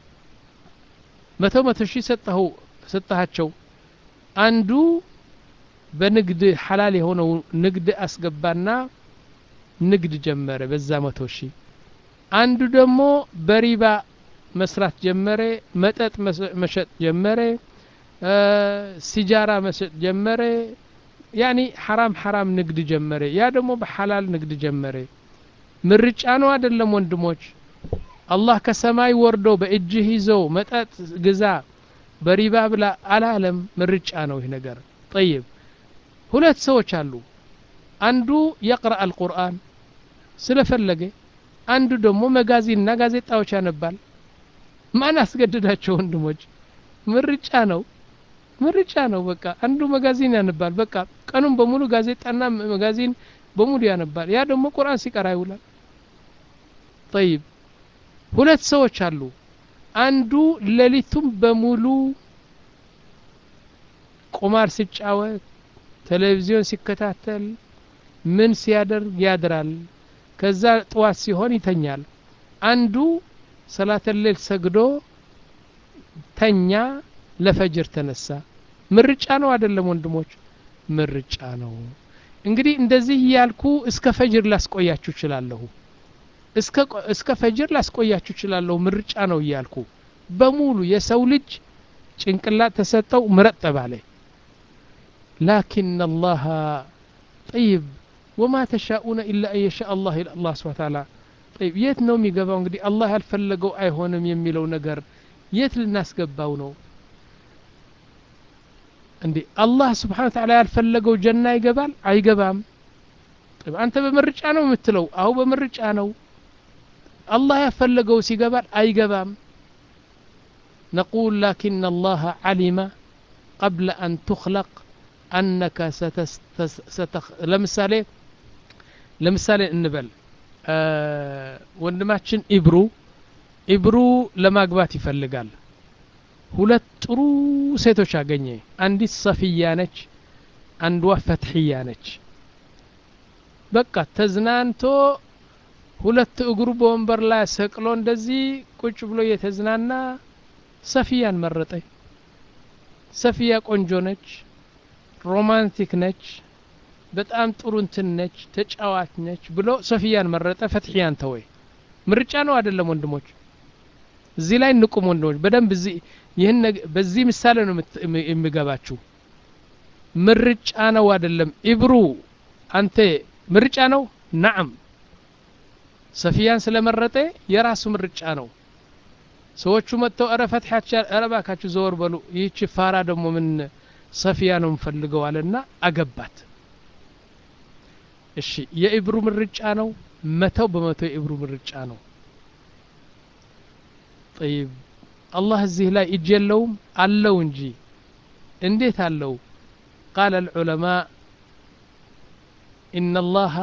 መቶ መቶ ሺህ ሰጠኸው ሰጠሃቸው አንዱ በንግድ ሐላል የሆነው ንግድ አስገባና ንግድ ጀመረ በዛ መቶ ሺህ አንዱ ደግሞ በሪባ መስራት ጀመረ መጠጥ መሸጥ ጀመረ ሲጃራ መሸጥ ጀመረ ያኒ ሐራም ሐራም ንግድ ጀመረ ያ ደግሞ በሐላል ንግድ ጀመረ ምርጫ ነው አይደለም ወንድሞች አላህ ከሰማይ ወርዶ በእጅህ ይዞ መጠጥ ግዛ በሪባ ብላ አላለም ምርጫ ነው ይህ ነገር ጠይብ ሁለት ሰዎች አሉ አንዱ የቅረአ አልቁርአን ስለፈለገ አንዱ ደግሞ መጋዚንና ጋዜጣዎች ያነባል ማን አስገድዳቸው ወንድሞች ምርጫ ነው ምርጫ ነው በቃ አንዱ መጋዚን ያነባል በቃ ቀኑን በሙሉ ጋዜጣና መጋዚን በሙሉ ያነባል ያ ደግሞ ቁርአን ሲቀራ ይውላል ጠይብ ሁለት ሰዎች አሉ አንዱ ሌሊቱም በሙሉ ቁማር ሲጫወት ቴሌቪዥን ሲከታተል ምን ሲያደርግ ያድራል ከዛ ጥዋት ሲሆን ይተኛል አንዱ ሰላተ ሌል ሰግዶ ተኛ ለፈጅር ተነሳ ምርጫ ነው አይደለም ወንድሞች ምርጫ ነው እንግዲህ እንደዚህ እያልኩ እስከ ፈጅር ላስቆያችሁ እችላለሁ እስከ ቆ- እስከ ፈጅር ላስቆያችሁ እችላለሁ ምርጫ ነው እያልኩ በሙሉ የሰው ልጅ ጭንቅላት ተሰጠው ምረጥ ተባለ ላኪን አላህ ጠይብ ወማ ተሻኡነ ኢላ አን የሻ አላህ ይላል አላህ ስብሐ ተዓላ ጠይብ የት ነው የሚገባው እንግዲህ አላህ ያልፈለገው አይሆንም የሚለው ነገር የት ልናስገባው ነው እንዴ አላህ ስብሓን ተዓላ ያልፈለገው ጀና ይገባል አይገባም ጠይብ አንተ በምርጫ ነው የምትለው አሁ በምርጫ ነው አላህ ያፈለገው ሲገባል አይገባም نقول لكن الله علم قبل أن تخلق أنك ستس ستخ ለምሳሌ ለምሳሌ እንበል አ፣ ወንድማችን ኢብሩ ኢብሩ ለማግባት ይፈልጋል ሁለት ጥሩ ሴቶች አገኘ አንዲት ሰፊያ ነች አንዷ ፈትሕያ ነች በቃ ተዝናንቶ ሁለት እግሩ በወንበር ላይ ሰቅሎ እንደዚህ ቁጭ ብሎ እየተዝናና ሰፊያን መረጠ ሰፊያ ቆንጆ ነች ሮማንቲክ ነች በጣም ጥሩ እንትን ነች ተጫዋች ነች ብሎ ሶፊያን መረጠ ፈትሕያን ተወይ ምርጫ ነው አይደለም ወንድሞች እዚህ ላይ ንቁም ወንድሞች በደንብ እዚህ ይህን ነገ- በዚህ ምሳሌ ነው የምት- የም- የሚገባችሁ ምርጫ ነው አይደለም ኢብሩ አንተ ምርጫ ነው ናዕም ሰፊያን ስለመረጠ የራሱ ምርጫ ነው ሰዎቹ መጥተው እረ ፈትሐቻ እረ ባካችሁ ዘወር በሉ ይህች ፋራ ደግሞ ምን ሰፊያ ነው ምፈልገው አለና አገባት እሺ የኢብሩ ምርጫ ነው መተው በመቶ የኢብሩ ምርጫ ነው ጠይብ አላህ እዚህ ላይ እጅ የለውም አለው እንጂ እንዴት አለው ቃለ العلماء إن الله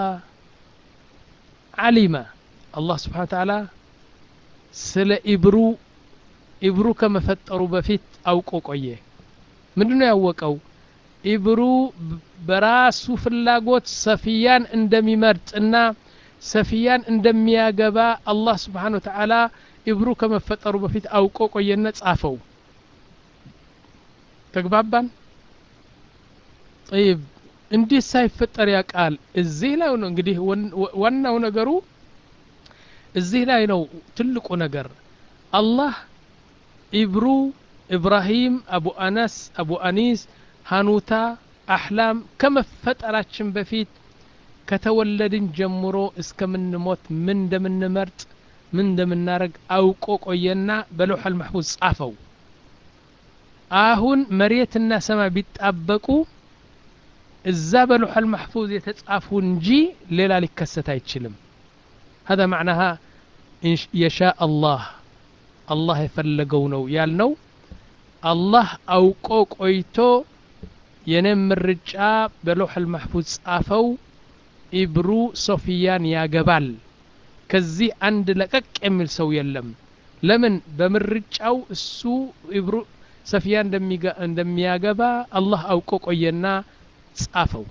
علم الله سبحانه وتعالى ስለ ኢብሩ ኢብሩ ከመፈጠሩ በፊት አውቆ ቆየ ምንድነው ያወቀው ኢብሩ ብ- በራሱ ፍላጎት ሰፊያን እንደሚመርጥና ሰፊያን እንደሚያገባ አላህ ስብሓን ወተዓላ ኢብሩ ከመፈጠሩ በፊት አውቆ ቆየና ጻፈው ተግባባን ጠይብ እንዴት ሳይፈጠር ያውቃል እዚህ ላይ ነው እንግዲህ ወን- ወ- ዋናው ነገሩ እዚህ ላይ ነው ትልቁ ነገር አላህ ኢብሩ ኢብራሂም አቡ አነስ አቡ አኒስ ሀኑታ አሕላም ከመፈጠራችን በፊት ከተወለድን ጀምሮ እስከምንሞት ምን እንደምንመርጥ ምን እንደምናረግ አውቆ ቆየና በለውሐል መሕፉዝ ጻፈው አሁን መሬትና ሰማይ ቢጣበቁ እዛ በለውሐል መሕፉዝ የተጻፉ እንጂ ሌላ ሊከሰት አይችልም هذا معناها إن ش- يشاء الله الله የፈለገው ነው ያልነው አላህ አውቆ ቆይቶ የኔም ምርጫ በሎሐል ማሕፉዝ ጻፈው ኢብሩ ሶፊያን ያገባል ከዚህ አንድ ለቀቅ የሚል ሰው የለም ለምን በምርጫው እሱ ኢብሩ ሰፊያ እንደሚጋ- እንደሚያገባ አላህ አውቆ ቆየና ጻፈው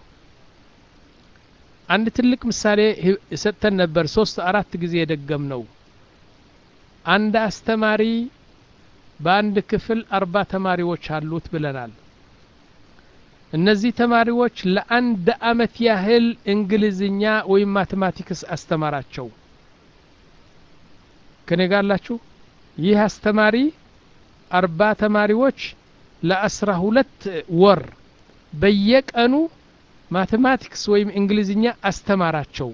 አንድ ትልቅ ምሳሌ ህ- ሰጥተን ነበር ሶስት አራት ጊዜ የደገም ነው አንድ አስተማሪ በአንድ ክፍል አርባ ተማሪዎች አሉት ብለናል እነዚህ ተማሪዎች ለአንድ አመት ያህል እንግሊዝኛ ወይም ማቴማቲክስ አስተማራቸው ከኔ ጋር አላችሁ ይህ አስተማሪ አርባ ተማሪዎች ለአስራ ሁለት ወር በየቀኑ ማቴማቲክስ ወይም እንግሊዝኛ አስተማራቸው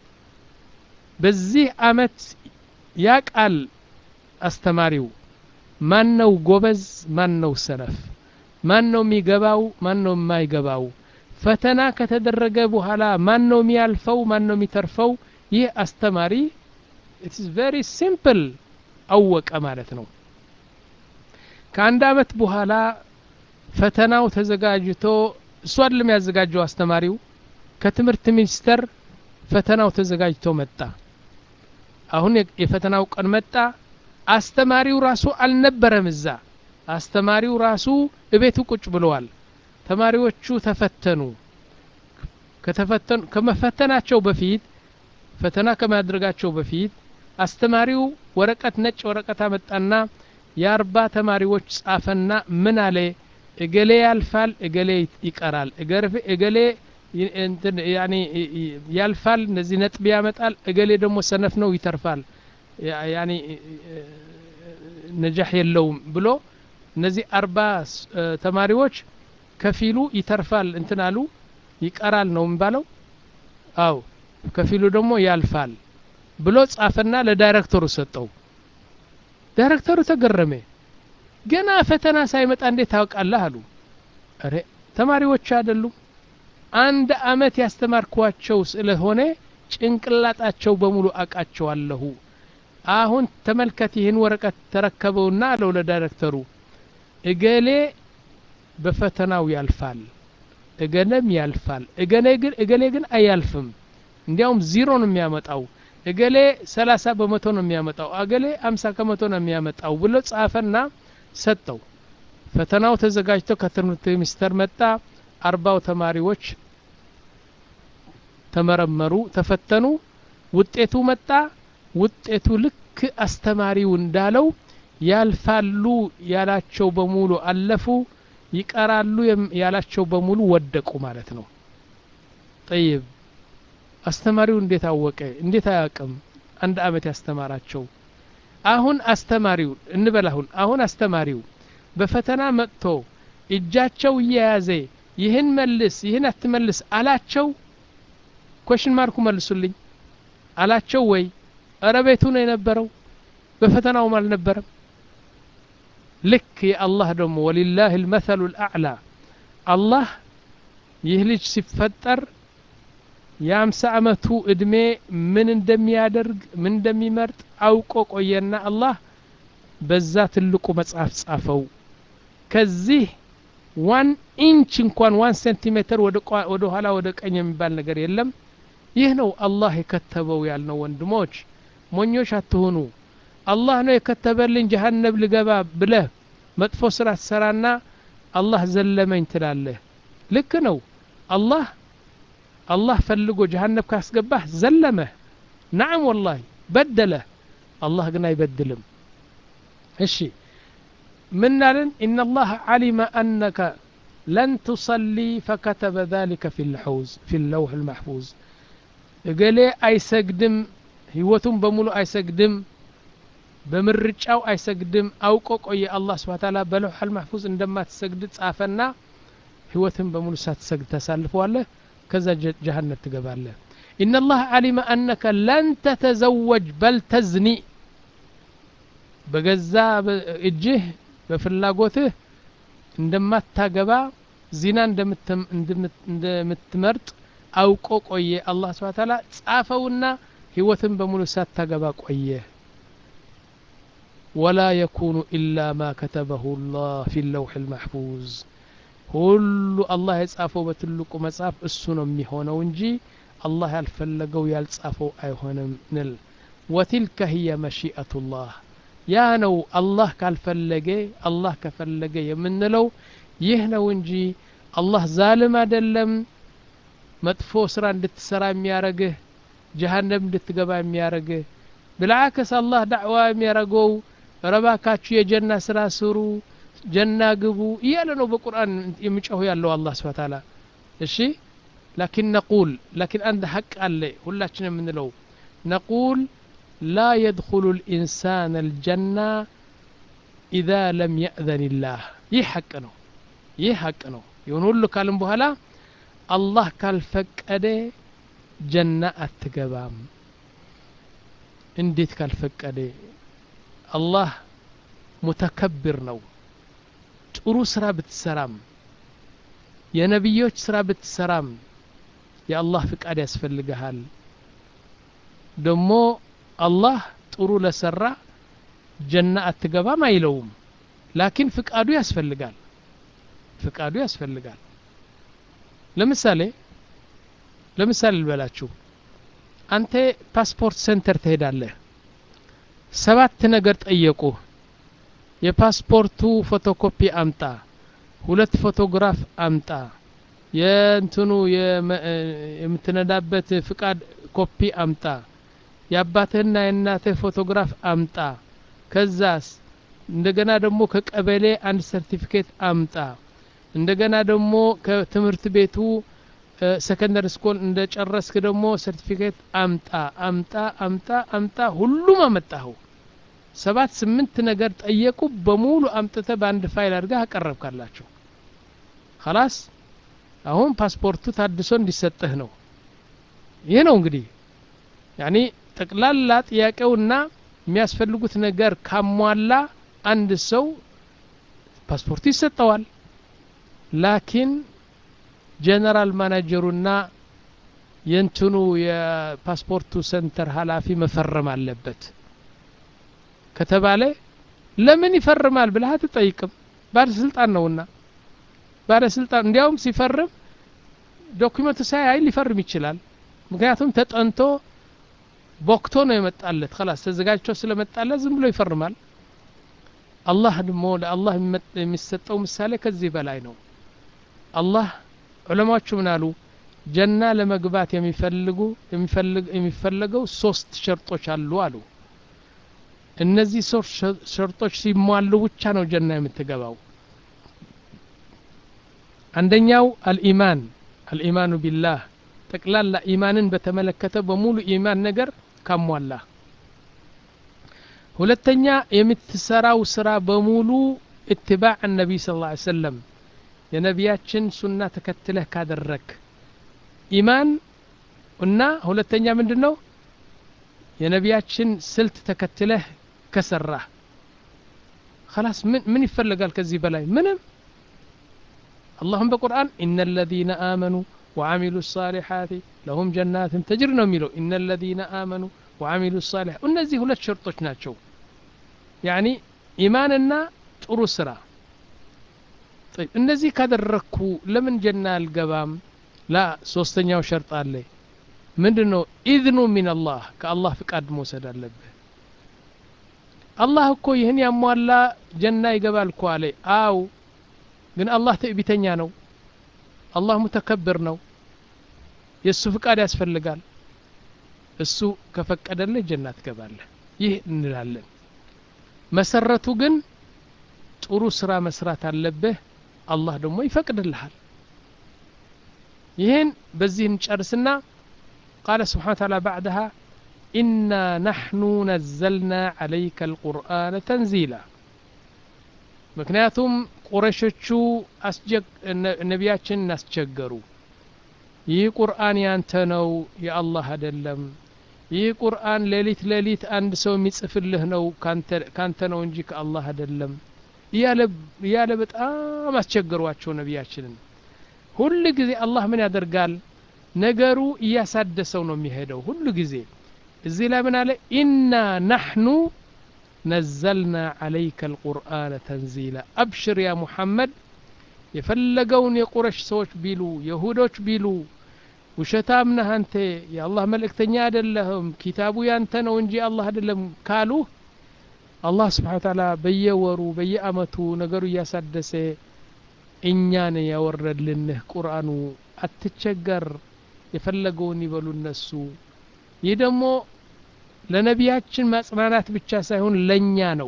በዚህ አመት ያ ቃል አስተማሪው ማን ነው ጎበዝ ማን ነው ሰነፍ ማን ነው የሚገባው ማን ነው የማይገባው ፈተና ከተደረገ በኋላ ማን ነው የሚያልፈው ማን ነው የሚተርፈው ይህ አስተማሪ ኢትስ ቬሪ ሲምፕል አወቀ ማለት ነው ከአንድ አመት በኋላ ፈተናው ተዘጋጅቶ እሱ አይደለም ያዘጋጀው አስተማሪው ከትምህርት ሚኒስቴር ፈተናው ተዘጋጅቶ መጣ አሁን የ- የፈተናው ቀን መጣ አስተማሪው ራሱ አልነበረም እዛ አስተማሪው ራሱ እቤቱ ቁጭ ብለዋል ተማሪዎቹ ተፈተኑ ከተፈተኑ ከመፈተናቸው በፊት ፈተና ከማድረጋቸው በፊት አስተማሪው ወረቀት ነጭ ወረቀት አመጣና የአርባ ተማሪዎች ጻፈና ምን አለ እገሌ ያልፋል እገሌ ይቀራል እገሌ እንትን ያኒ ያልፋል እነዚህ ነጥብ ያመጣል እገሌ ደግሞ ሰነፍ ነው ይተርፋል ያኒ ነጃህ የለውም ብሎ እነዚህ አርባ ተማሪዎች ከፊሉ ይተርፋል እንትን አሉ ይቀራል ነው የሚባለው አው ከፊሉ ደግሞ ያልፋል ብሎ ጻፈና ለዳይሬክተሩ ሰጠው ዳይሬክተሩ ተገረመ ገና ፈተና ሳይመጣ እንዴት ታውቃለህ አሉ አረ ተማሪዎች አይደሉም አንድ አመት ያስተማርኳቸው ስለሆነ ጭንቅላጣቸው በሙሉ አቃቸዋለሁ አሁን ተመልከት ይህን ወረቀት ተረከበውና አለው ለዳይሬክተሩ እገሌ በፈተናው ያልፋል እገሌም ያልፋል እገሌ ግን እገሌ ግን አያልፍም እንዲያውም ዚሮ ነው የሚያመጣው እገሌ ሰላሳ በመቶ ነው የሚያመጣው እገሌ አምሳ ከመቶ ነው የሚያመጣው ብሎ ጻፈና ሰጠው ፈተናው ተዘጋጅቶ ከትምህርት ሚኒስተር መጣ አርባው ተማሪዎች ተመረመሩ ተፈተኑ ውጤቱ መጣ ውጤቱ ልክ አስተማሪው እንዳለው ያልፋሉ ያላቸው በሙሉ አለፉ ይቀራሉ ያላቸው በሙሉ ወደቁ ማለት ነው ጠይብ አስተማሪው እንዴት አወቀ እንዴት አያውቅም አንድ አመት ያስተማራቸው አሁን አስተማሪው እንበል አሁን አሁን አስተማሪው በፈተና መጥቶ እጃቸው እየያዘ ይህን መልስ ይህን አትመልስ አላቸው ኮሽን ማርኩ መልሱልኝ አላቸው ወይ እረ ቤቱ ነው የነበረው በፈተናውም አልነበረም ልክ የአላህ ደግሞ ወሊላህ ልመሰሉ ልአዕላ አላህ ይህ ልጅ ሲፈጠር የአምሳ አመቱ እድሜ ምን እንደሚያደርግ ምን እንደሚመርጥ አውቆ ቆየና አላህ በዛ ትልቁ መጽሐፍ ጻፈው ከዚህ ዋን ኢንች እንኳን ዋን ሴንቲሜትር ወደ ኋላ ወደ ቀኝ የሚባል ነገር የለም ይህ ነው አላህ የከተበው ያልነው ወንድሞች ሞኞች አትሆኑ አላህ ነው የከተበልኝ ጀሀነብ ልገባ ብለህ መጥፎ ስራ ትሰራና አላህ ዘለመኝ ትላለህ ልክ ነው አላህ አላህ ፈልጎ ጀሀነብ ካስገባህ ዘለመህ ናዕም ወላሂ በደለህ አላህ ግን አይበድልም እሺ ምን አለን ኢነ አላህ ዓሊመ አነከ ለን ትሰሊ ፈከተበ ذلك في الحوز في اللوح المحفوظ እገሌ አይሰግድም ህይወቱን በሙሉ አይሰግድም በምርጫው አይሰግድም አውቆ ቆየ አላህ ስብሓ ታላ በለውሐል ማሕፉዝ እንደማትሰግድ ጻፈና ህይወትን በሙሉ ሳትሰግድ ታሳልፈዋለህ ከዛ ጀሃነብ ትገባለህ ኢነ ላህ ዓሊመ አነከ ለን ተተዘወጅ በል ተዝኒ በገዛ እጅህ በፍላጎትህ እንደማታገባ ዚና እንደምትመርጥ አውቆ ቆየ አላህ ስብሓ ታላ ጻፈውና ህይወትን በሙሉ ሳታገባ ቆየ ወላ የኩኑ ኢላ ማ ከተበሁ ላህ ፊ ለውሕ ልማሕፉዝ ሁሉ አላህ የጻፈው በትልቁ መጽሐፍ እሱ ነው የሚሆነው እንጂ አላህ ያልፈለገው ያልጻፈው አይሆንም ንል ወቲልከ ህየ መሺአቱ ላህ ያ ነው አላህ ካልፈለገ አላህ ከፈለገ የምንለው ይህ ነው እንጂ አላህ ዛልም አይደለም መጥፎ ስራ እንድትሰራ የሚያረግህ ጀሃነም እንድትገባ የሚያረግህ ብልዓክስ አላህ ዳዕዋ የሚያረገው ረባካችሁ የጀና ስራ ስሩ ጀና ግቡ እያለ ነው በቁርአን የሚጮሁ ያለው አላህ ስብሓ ታላ እሺ ላኪን ነቁል ላኪን አንድ ሀቅ አለ ሁላችን የምንለው ነቁል ላ የድኩሉ ልኢንሳን አልጀና ኢዛ ለም የእዘን ላህ ይህ ሐቅ ነው ይህ ሐቅ ነው ይሁን ሁሉ ካልም በኋላ አላህ ካልፈቀደ ጀና አትገባም እንዴት ካልፈቀደ አላህ ሙተከብር ነው ጥሩ ስራ ብትሰራም የነቢዮች ስራ ብትሰራም የአላህ ፍቃድ ያስፈልግሃል ደሞ አላህ ጥሩ ለሰራ ጀና አትገባም አይለውም ላኪን ፍቃዱ ያስፈልጋል ፍቃዱ ያስፈልጋል ለምሳሌ ለምሳሌ ልበላችሁ አንተ ፓስፖርት ሴንተር ትሄዳለህ ሰባት ነገር ጠየቁ የፓስፖርቱ ፎቶኮፒ አምጣ ሁለት ፎቶግራፍ አምጣ የእንትኑ የምትነዳበት ፍቃድ ኮፒ አምጣ የአባትህና የእናትህ ፎቶግራፍ አምጣ ከዛስ እንደገና ደግሞ ከቀበሌ አንድ ሰርቲፊኬት አምጣ እንደገና ደግሞ ከትምህርት ቤቱ ሰከንደሪ ስኮል እንደ ጨረስክ ደግሞ ሰርቲፊኬት አምጣ አምጣ አምጣ አምጣ ሁሉም አመጣኸው ሰባት ስምንት ነገር ጠየቁ በሙሉ አምጥተ በአንድ ፋይል አድርገህ አቀረብካላቸው ከላስ አሁን ፓስፖርቱ ታድሶ እንዲሰጥህ ነው ይህ ነው እንግዲህ ያኒ ጠቅላላ ጥያቄውና የሚያስፈልጉት ነገር ካሟላ አንድ ሰው ፓስፖርቱ ይሰጠዋል ላኪን ጀነራል ማናጀሩና የእንትኑ የፓስፖርቱ ሰንተር ኃላፊ መፈረም አለበት ከተባለ ለምን ይፈርማል ብለህ አትጠይቅም ባለስልጣን ነውና ባለስልጣን እንዲያውም ሲፈርም ዶክመንቱ ሳያይ ሊፈርም ይችላል ምክንያቱም ተጠንቶ ቦክቶ ነው የመጣለት ከላስ ተዘጋጅቶ ስለመጣለት ዝም ብሎ ይፈርማል አላህ ደግሞ ለአላህ የሚሰጠው ምሳሌ ከዚህ በላይ ነው አላህ ዑለማዎቹ ምን አሉ ጀና ለመግባት የሚፈልጉ የሚፈለገው ሶስት ሸርጦች አሉ አሉ እነዚህ ሶስት ሸርጦች ሲሟሉ ብቻ ነው ጀና የምትገባው አንደኛው አልኢማን አልኢማኑ ቢላህ ጠቅላላ ኢማንን በተመለከተ በሙሉ ኢማን ነገር ካሟላ ሁለተኛ የምትሰራው ስራ በሙሉ እትባዕ ነቢይ ስ ላ ሰለም የነቢያችን ሱና ተከትለህ ካደረክ ኢማን እና ሁለተኛ ምንድን ነው የነቢያችን ስልት ተከትለህ ከሰራህ خلاص ምን ምን ይፈለጋል ከዚህ በላይ ምንም اللهم በቁርአን إن الذين آمنوا وعملوا الصالحات لهم جنات تجري ነው የሚለው إن الذين آمنوا وعملوا الصالحات እነዚህ ሁለት ሸርጦች ናቸው ያኒ ኢማንና ጥሩ ስራ طيب እነዚህ ካደረግኩ ለምን ጀና አልገባም ላ ሶስተኛው ሸርጥ አለ ምንድን ነው ኢዝኑ ሚን አላህ ከአላህ ፍቃድ መውሰድ አለብህ አላህ እኮ ይህን ያሟላ ጀና ይገባል እኮ አለ አው ግን አላህ ትዕቢተኛ ነው አላህ ሙተከብር ነው የእሱ ፍቃድ ያስፈልጋል እሱ ከፈቀደልህ ጀና ትገባለህ ይህ እንላለን መሰረቱ ግን ጥሩ ስራ መስራት አለብህ አላህ ደግሞ ይፈቅድልሃል ይህን በዚህ እንጨርስና ቃለ ስብሓን ታላ ባዕድሃ ኢና ናሕኑ ነዘልና ዓለይከ አልቁርአን ተንዚላ ምክንያቱም ቁረሾቹ ነቢያችን እናስቸገሩ ይህ ቁርአን ያንተ ነው የአላህ አይደለም ይህ ቁርአን ሌሊት ሌሊት አንድ ሰው የሚጽፍልህ ነው ካንተ ነው እንጂ ከአላህ አይደለም እያለ በጣም አስቸገሯቸው ነቢያችንን ሁል ጊዜ አላህ ምን ያደርጋል ነገሩ እያሳደሰው ነው የሚሄደው ሁሉ ጊዜ እዚህ ላይ ምን አለ ኢና ናሕኑ ነዘልና ዓለይከ አልቁርአን ተንዚላ አብሽር ያ ሙሐመድ የፈለገውን የቁረሽ ሰዎች ቢሉ የሁዶች ቢሉ ውሸታም ነህ አንተ የአላህ መልእክተኛ አይደለህም ኪታቡ ያንተ ነው እንጂ አላህ አይደለም ካሉ አላህ ስብሓን ታላ በየወሩ በየአመቱ ነገሩ እያሳደሰ እኛን ያወረድልንህ ቁርአኑ አትቸገር የፈለገውን ይበሉ እነሱ ይህ ደግሞ ለነቢያችን ማጽናናት ብቻ ሳይሆን ለእኛ ነው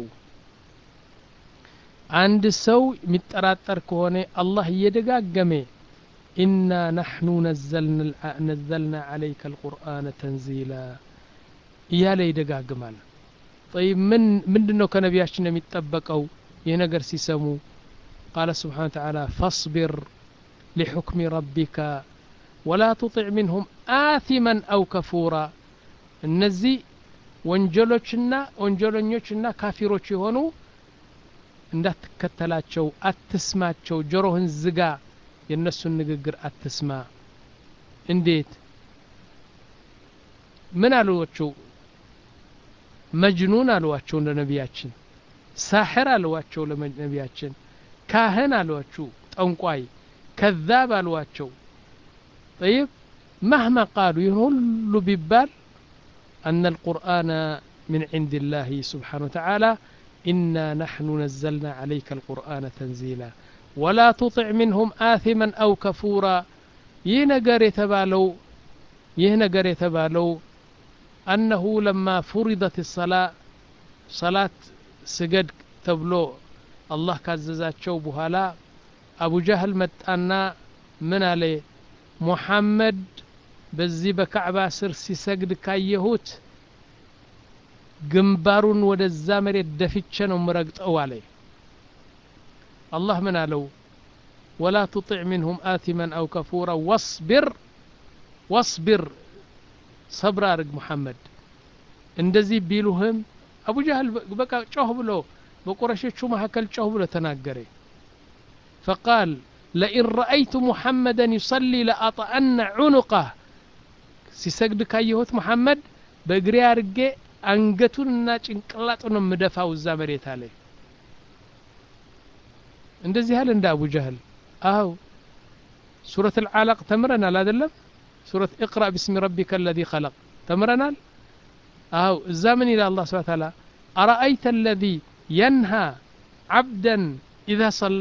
አንድ ሰው የሚጠራጠር ከሆነ አላህ እየደጋገመ ኢና ናሕኑ ነዘልና ዓለይከ አልቁርአን ተንዚላ እያለ ይደጋግማል ጠይብ ምን ምንድን ነው ከነቢያችን የሚጠበቀው ይህ ነገር ሲሰሙ ቃለ ስብሓን ተዓላ ፈስቢር ሊሑክሚ ረቢካ ወላ ትጢዕ ሚንሁም አቲመን አው ከፉራ እነዚህ ወንጀሎችና ወንጀለኞችና ካፊሮች የሆኑ እንዳትከተላቸው አትስማቸው ጆሮህን ዝጋ የእነሱን ንግግር አትስማ እንዴት ምን አሏቸው መጅኑን አሏቸው ለነቢያችን ሳሕር አሏቸው ለነቢያችን ካህን አሏችሁ ጠንቋይ ከዛብ አሏቸው طيب مهما قالوا يهل ببال أن القرآن من عند الله سبحانه وتعالى إنا نحن نزلنا عليك القرآن تنزيلا ولا تطع منهم آثما أو كفورا ينقر يتبالو ينقر يتبالو أنه لما فرضت الصلاة صلاة سجد تبلو الله كززاتشو بهلا አቡ ጃህል መጣና ምን አለ ሙሐመድ በዚህ በካዕባ ስር ሲሰግድ ካየሁት ግንባሩን ወደዛ መሬት ደፍቼ ነው ምረግጠው አለ አላህ ምን አለው ወላ ትጢዕ ሚንሁም አቲመን አው ከፉራ ወስቢር ወስቢር ሰብር አድርግ ሙሐመድ እንደዚህ ቢሉህም አቡ ጃህል በቃ ጮህ ብሎ በቁረሾቹ መካከል ጮህ ብሎ ተናገረ ፈቃል ለኢን ረአይቱ ሙሐመደን ዩሰሊ ለአጠአነ ዑኑቀህ ሲሰግድ ካየሁት ሙሐመድ በእግሬ አድርጌ አንገቱንና ጭንቅላጡን የምደፋው እዛ መሬት አለ እንደዚህ ያህል እንደ አቡ ጀህል አው ሱረት አልዓለቅ ተምረናል አይደለም ሱረት እቅራ ብስሚ ረቢከ አለዚ ኸለቅ ተምረናል አው እዛ ምን ይላል አላህ ስብሐ ተዓላ አረአይተ አለዚ የንሃ ዓብደን ኢዛ ሰላ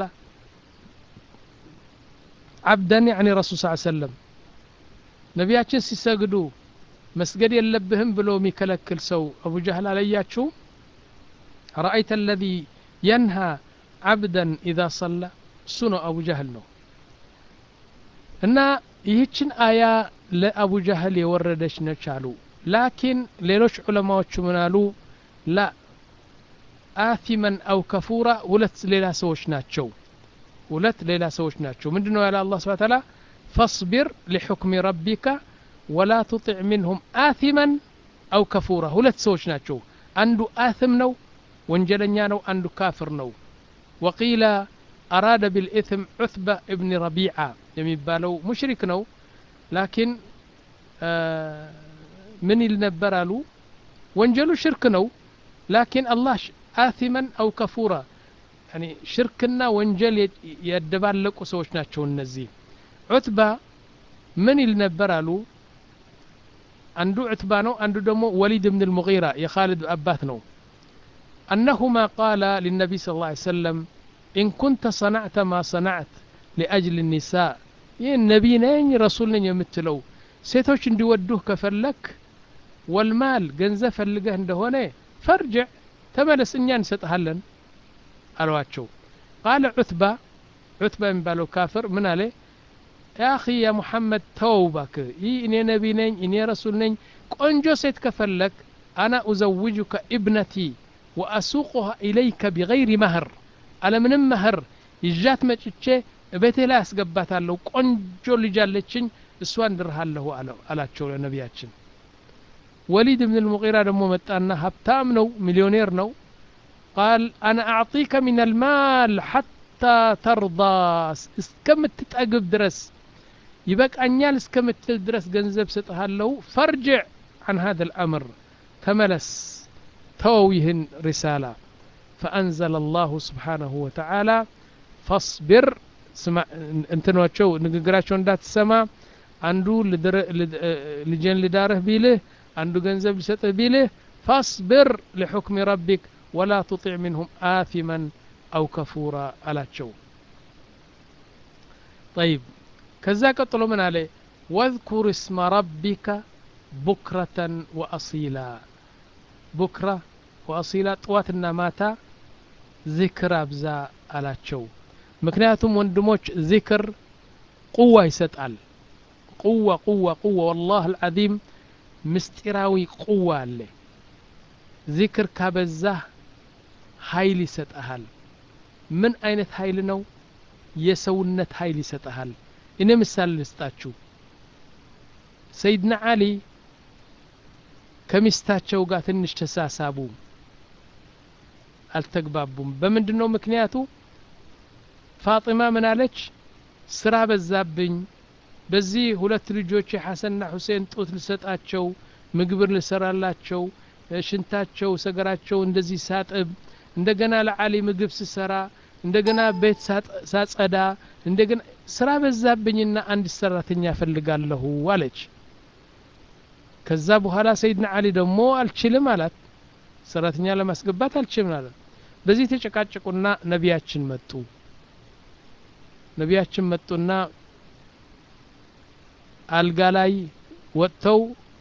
ዓብደን ያዕኒ ረሱል ስ ሰለም ነቢያችን ሲሰግዱ መስገድ የለብህም ብሎ የሚከለክል ሰው አቡ ጃህል አለያችሁ ረአይተ አለዚ የንሃ ዓብደን ኢዛ ሰላ እሱ ነው አቡ ጃህል ነው እና ይህችን አያ ለአቡ ጃህል የወረደች ነች አሉ ላኪን ሌሎች ዑለማዎቹ ምን አሉ ላ አቲመን አው ከፉራ ሁለት ሌላ ሰዎች ናቸው ሁለት ሌላ ሰዎች ናቸው ምንድን ነው ያለ አላ ስብን ታላ ፈስቢር ሊሑክሚ ረቢካ ወላ ትጢዕ ሚንሁም አቲመን አው ከፉራ ሁለት ሰዎች ናቸው አንዱ አትም ነው ወንጀለኛ ነው አንዱ ካፍር ነው ወቂለ አራደ ቢልኢትም ዑትባ እብኒ ረቢዓ የሚባለው ሙሽሪክ ነው ላኪን ምን ይል ነበር አሉ ወንጀሉ ሽርክ ነው ላኪን አላህ አቲመን አው ከፉራ ሽርክና ወንጀል ያደባለቁ ሰዎች ናቸው እነዚህ ዑትባ ምን ይል ነበር አሉ አንዱ ዑትባ ነው አንዱ ደግሞ ወሊድ ብን ልሙጊራ የኻልድ አባት ነው አነሁማ ቃላ ሊነቢ ስ ላ ሰለም ኢን ኩንተ ሰናዕተ ማ ሰናዕት ሊአጅል ኒሳ ይህ ነቢ ነኝ ረሱል ነኝ የምትለው ሴቶች እንዲወዱህ ከፈለክ ወልማል ገንዘብ ፈልገህ እንደሆነ ፈርጅዕ ተመለስ እኛ እንሰጥሃለን አሏቸው ቃለ ዑትባ ዑትባ የሚባለው ካፍር ምን አለ ያ አኺ ያ ሙሐመድ ተወው ባክህ ይህ እኔ ነቢ ነኝ እኔ ረሱል ነኝ ቆንጆ ሴት ከፈለክ አና ኡዘውጁከ ኢብነቲ ወአሱቁሃ ኢለይከ ቢገይሪ መህር አለምንም መህር ይዣት መጭቼ ቤቴ ላይ አስገባታለሁ ቆንጆ ልጅ አለችኝ እሷን ድርሃለሁ አላቸው ለነቢያችን ወሊድ ብን ልሙቂራ ደግሞ መጣና ሀብታም ነው ሚሊዮኔር ነው ቃል አና አዕጢከ ምን አልማል ሐታ ተርዳ እስከምትጠግብ ድረስ ይበቃኛል እስከምትል ድረስ ገንዘብ ስጥሃለሁ ፈርጅዕ عن هذا الأمر تملس تويهن رسالة فأنزل الله سبحانه وتعالى فاصبر እንትኖቸው ንግግራቸው እንዳትሰማ አንዱ ልጄን ልዳርህ ቢልህ አንዱ ገንዘብ ሊሰጥህ ቢልህ ፋስብር ሊሑክሚ ረቢክ ወላ ትጢዕ ሚንሁም አፊመን አው ከፉራ አላቸው ጠይብ ከዛ ቀጥሎ ምን አለ ወذኩር እስመ ረቢከ ቡክረተን ወአሲላ ቡክራ ወአሲላ ጥዋትና ማታ ዚክር አብዛ አላቸው ምክንያቱም ወንድሞች ዚክር ቁዋ ይሰጣል ቁዋ ቁዋ ቁዋ ወላህ አልዓዚም ምስጢራዊ ቁዋ አለ ዚክር ካበዛህ ኃይል ይሰጠሃል ምን አይነት ኃይል ነው የሰውነት ኃይል ይሰጠሃል እኔ ምሳሌ ልስጣችሁ ሰይድና አሊ ከሚስታቸው ጋር ትንሽ ተሳሳቡ አልተግባቡም በምንድን ነው ምክንያቱ ፋጢማ ምን አለች ስራ በዛብኝ በዚህ ሁለት ልጆች ሐሰንና ሁሴን ጡት ልሰጣቸው ምግብር ልሰራላቸው ሽንታቸው ሰገራቸው እንደዚህ ሳጥብ እንደገና ለዓሊ ምግብ ስሰራ እንደገና ቤት ሳጸዳ እንደገና ስራ በዛብኝና አንድ ሰራተኛ ፈልጋለሁ አለች ከዛ በኋላ ሰይድና አሊ ደግሞ አልችልም አላት ሰራተኛ ለማስገባት አልችልም አላት በዚህ ተጨቃጨቁና ነቢያችን መጡ ነቢያችን መጡና አልጋ ላይ ወጥተው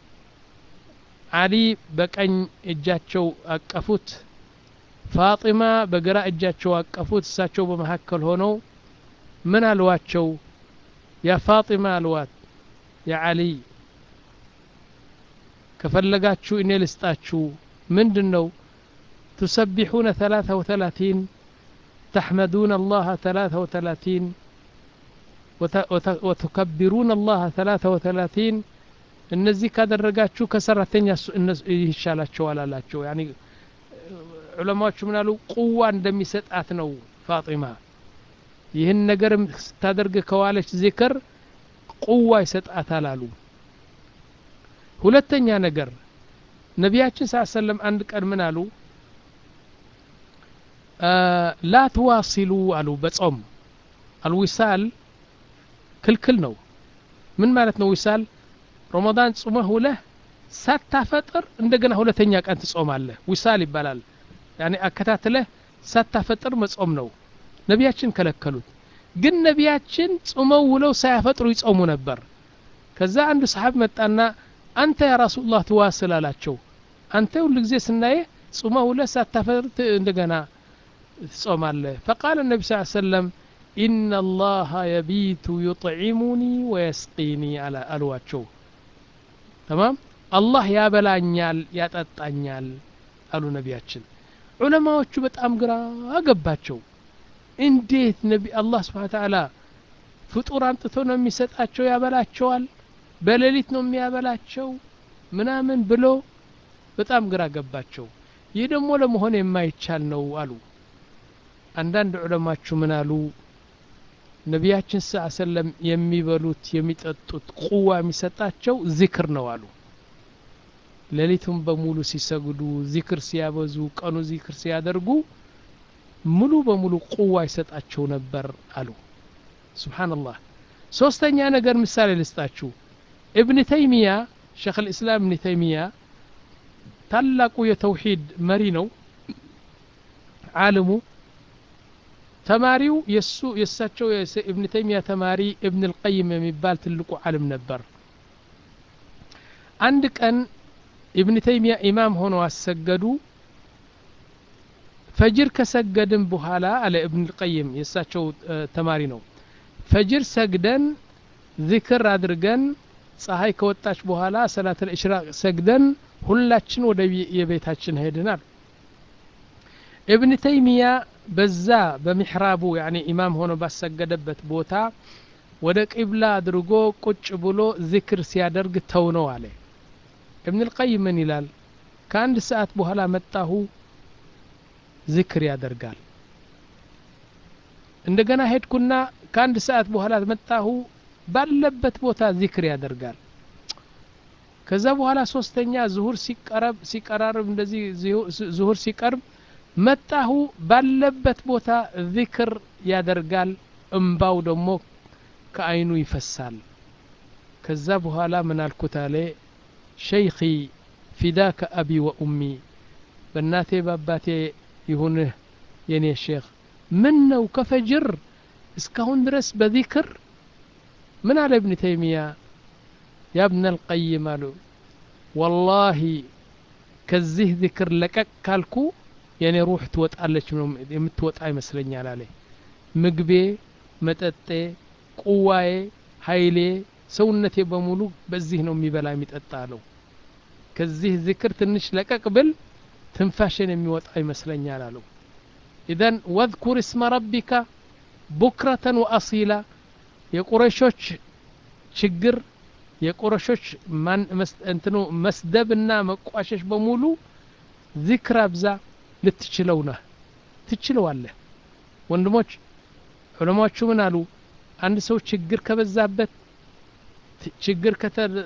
አሊ በቀኝ እጃቸው አቀፉት ፋጢማ በግራ እጃቸው አቀፉት እሳቸው በመካከል ሆነው ምን አልዋቸው ያ ፋጢማ አልዋት ያ ዓሊይ ከፈለጋችሁ እኔ ልስጣችሁ ምንድን ነው تسبحون ثلاثة وثلاثين تحمدون الله ثلاثة وثلاثين وتكبرون الله ثلاثة وثلاثين እነዚህ ካደረጋችሁ ከሰራተኛ ይሻላቸዋል አላቸው ያኒ ዑለማዎቹ ምናሉ ቁዋ እንደሚሰጣት ነው ፋጢማ ይህን ነገር ስታደርግ ከዋለች ዚክር ቁዋ ይሰጣታል አሉ ሁለተኛ ነገር ነቢያችን ስ ሰለም አንድ ቀን ምን አሉ ላ ትዋሲሉ አሉ በጾም አልዊሳል ክልክል ነው ምን ማለት ነው ዊሳል ረመዳን ጾመህ ውለህ ሳታፈጥር እንደገና ሁለተኛ ቀን ትጾማለህ ዊሳል ይባላል ያኔ አከታትለህ ሳታፈጥር መጾም ነው ነቢያችን ከለከሉት ግን ነቢያችን ጾመው ውለው ሳያፈጥሩ ይጾሙ ነበር ከዛ አንዱ ሰሓብ መጣና አንተ ያ ረሱላህ ትዋስል አላቸው አንተ ሁሉ ጊዜ ስናየ ጾመው ውለህ ሳታፈጥር እንደገና ትጾማለህ ፈቃል ነቢ ስ ሰለም ኢነ አላህ የቢቱ ዩጥዒሙኒ ወየስቂኒ አልዋቸው ተማም አላህ ያበላኛል ያጠጣኛል አሉ ነቢያችን ዑለማዎቹ በጣም ግራ አገባቸው እንዴት ነቢ አላህ ስብሓን ተዓላ ፍጡር አምጥቶ ነው የሚሰጣቸው ያበላቸዋል በሌሊት ነው የሚያበላቸው ምናምን ብሎ በጣም ግራ ገባቸው ይህ ደግሞ ለመሆን የማይቻል ነው አሉ አንዳንድ ዑለማችሁ ምን አሉ ነቢያችን ስ ሰለም የሚበሉት የሚጠጡት ቁዋ የሚሰጣቸው ዚክር ነው አሉ ሌሊቱን በሙሉ ሲሰግዱ ዚክር ሲያበዙ ቀኑ ዚክር ሲያደርጉ ሙሉ በሙሉ ቁዋ ይሰጣቸው ነበር አሉ ስብሓንላህ ሶስተኛ ነገር ምሳሌ ልስጣችሁ እብን ተይሚያ ሸክ ልእስላም እብን ተይሚያ ታላቁ የተውሂድ መሪ ነው ዓለሙ ተማሪው የሱ የእሳቸው እብን ተይሚያ ተማሪ እብን ልቀይም የሚባል ትልቁ ዓለም ነበር አንድ ቀን ኢብን ተይሚያ ኢማም ሆነው አሰገዱ ፈጅር ከሰገድን በኋላ አለ እብን ልቀይም የእሳቸው ተማሪ ነው ፈጅር ሰግደን ዚክር አድርገን ፀሐይ ከወጣች በኋላ ሰላት ልእሽራቅ ሰግደን ሁላችን ወደ የቤታችን ሄድናል እብን ተይሚያ በዛ በሚሕራቡ ያኒ ኢማም ሆኖ ባሰገደበት ቦታ ወደ ቂብላ አድርጎ ቁጭ ብሎ ዚክር ሲያደርግ ተው ነው አለ እብን ልቀይም ምን ይላል ከአንድ ሰዓት በኋላ መጣሁ ዚክር ያደርጋል እንደገና ሄድኩና ከአንድ ሰዓት በኋላ መጣሁ ባለበት ቦታ ዚክር ያደርጋል ከዛ በኋላ ሶስተኛ ዙሁር ሲቀረብ ሲቀራርብ እንደዚህ ዙሁር ሲቀርብ መጣሁ ባለበት ቦታ ዚክር ያደርጋል እምባው ደግሞ ከአይኑ ይፈሳል ከዛ በኋላ ምን አልኩት አለ ሸይኺ ፊዳከ አቢ ወኡሚ በእናቴ በአባቴ ይሁንህ የኔ ሼክ ምን ነው ከፈጅር እስካሁን ድረስ በዚክር ምን አለ እብን ተይሚያ ያ እብነ ልቀይም አሉ ወላሂ ከዚህ ዚክር ለቀቅ ካልኩ የኔ ሩህ ትወጣለች የምትወጣ ይመስለኛል አለ ምግቤ መጠጤ ቁዋዬ ሀይሌ ሰውነቴ በሙሉ በዚህ ነው የሚበላ የሚጠጣ አለው ከዚህ ዚክር ትንሽ ለቀቅ ብል ትንፋሽን የሚወጣ ይመስለኛል አለው ኢዘን ወذኩር እስመ ረቢካ ቡክረተን ወአሲላ የቁረሾች ችግር የቁረሾች እንትኑ መስደብና መቋሸሽ በሙሉ ዚክር አብዛ ልትችለው ነህ ትችለዋለህ ወንድሞች ዑለማዎቹ ምን አሉ አንድ ሰው ችግር ከበዛበት ችግር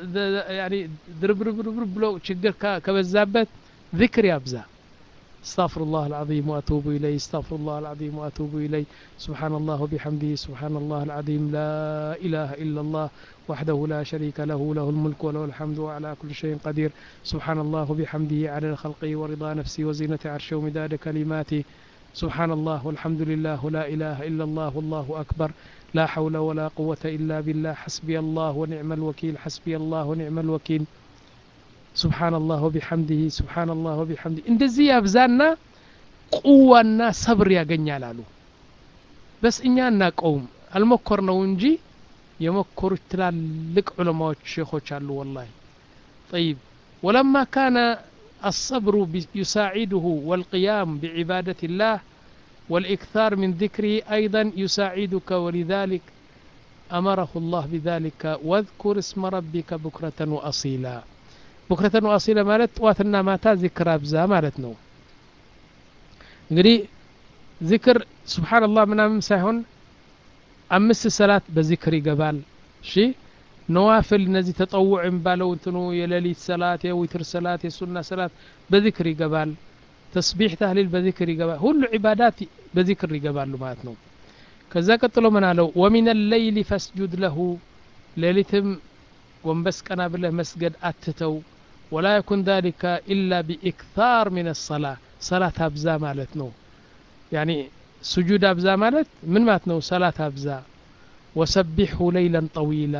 ድርብርብርብር ብሎ ችግር ከበዛበት ذكر يابزا استغفر الله العظيم واتوب اليه استغفر الله العظيم واتوب اليه سبحان الله وبحمده سبحان الله العظيم لا اله الا الله وحده لا شريك له له الملك وله الحمد وعلى كل شيء قدير سبحان الله وبحمده عدد خلقه ورضا نفسه وزينة عرشه ومداد كلماته سبحان الله والحمد لله لا إله إلا الله والله أكبر لا حول ولا قوة إلا بالله حسبي الله ونعم الوكيل حسبي الله ونعم الوكيل سبحان الله وبحمده سبحان الله وبحمده እንደዚህ ያብዛና ቁዋና ሰብር ያገኛል አሉ በስ እኛ እናቀውም አልሞከር ነው እንጂ የሞከሩት ትላልቅ ዑለማዎች ሼኾች አሉ ወላሂ طيب ولما كان الصبر يساعده والقيام بعبادة الله والإكثار من ذكره أيضا يساعدك ولذلك أمره الله بذلك واذكر اسم ربك بكرة وأصيلا بكرة وأصيلا مالت واتنا ماتا ذكر أبزا مالتنا እንግዲህ ዚክር ስብሓንላህ ምናምን ሳይሆን አምስት ሰላት በዚክር ይገባል እሺ ነዋፍል እነዚህ ተጠውዕ የሚባለው እንትኑ የሌሊት ሰላት የዊትር ሰላት የሱና ሰላት በዚክር ይገባል ተስቢሕ ታህሊል በዚክር ይገባል ሁሉ ዒባዳት በዚክር ይገባሉ ማለት ነው ከዛ ቀጥሎ ምን አለው ወሚን ለይሊ ፈስጁድ ለሁ ሌሊትም ጎንበስ ቀና ብለህ መስገድ አትተው ወላ የኩን ذلك ኢላ ቢኢክታር ምን ሰላ ሰላት አብዛ ማለት ነው ያኒ ስጁድ አብዛ ማለት ምን ማለት ነው ሰላት አብዛ ወሰቢሑ ለይለን ጠዊላ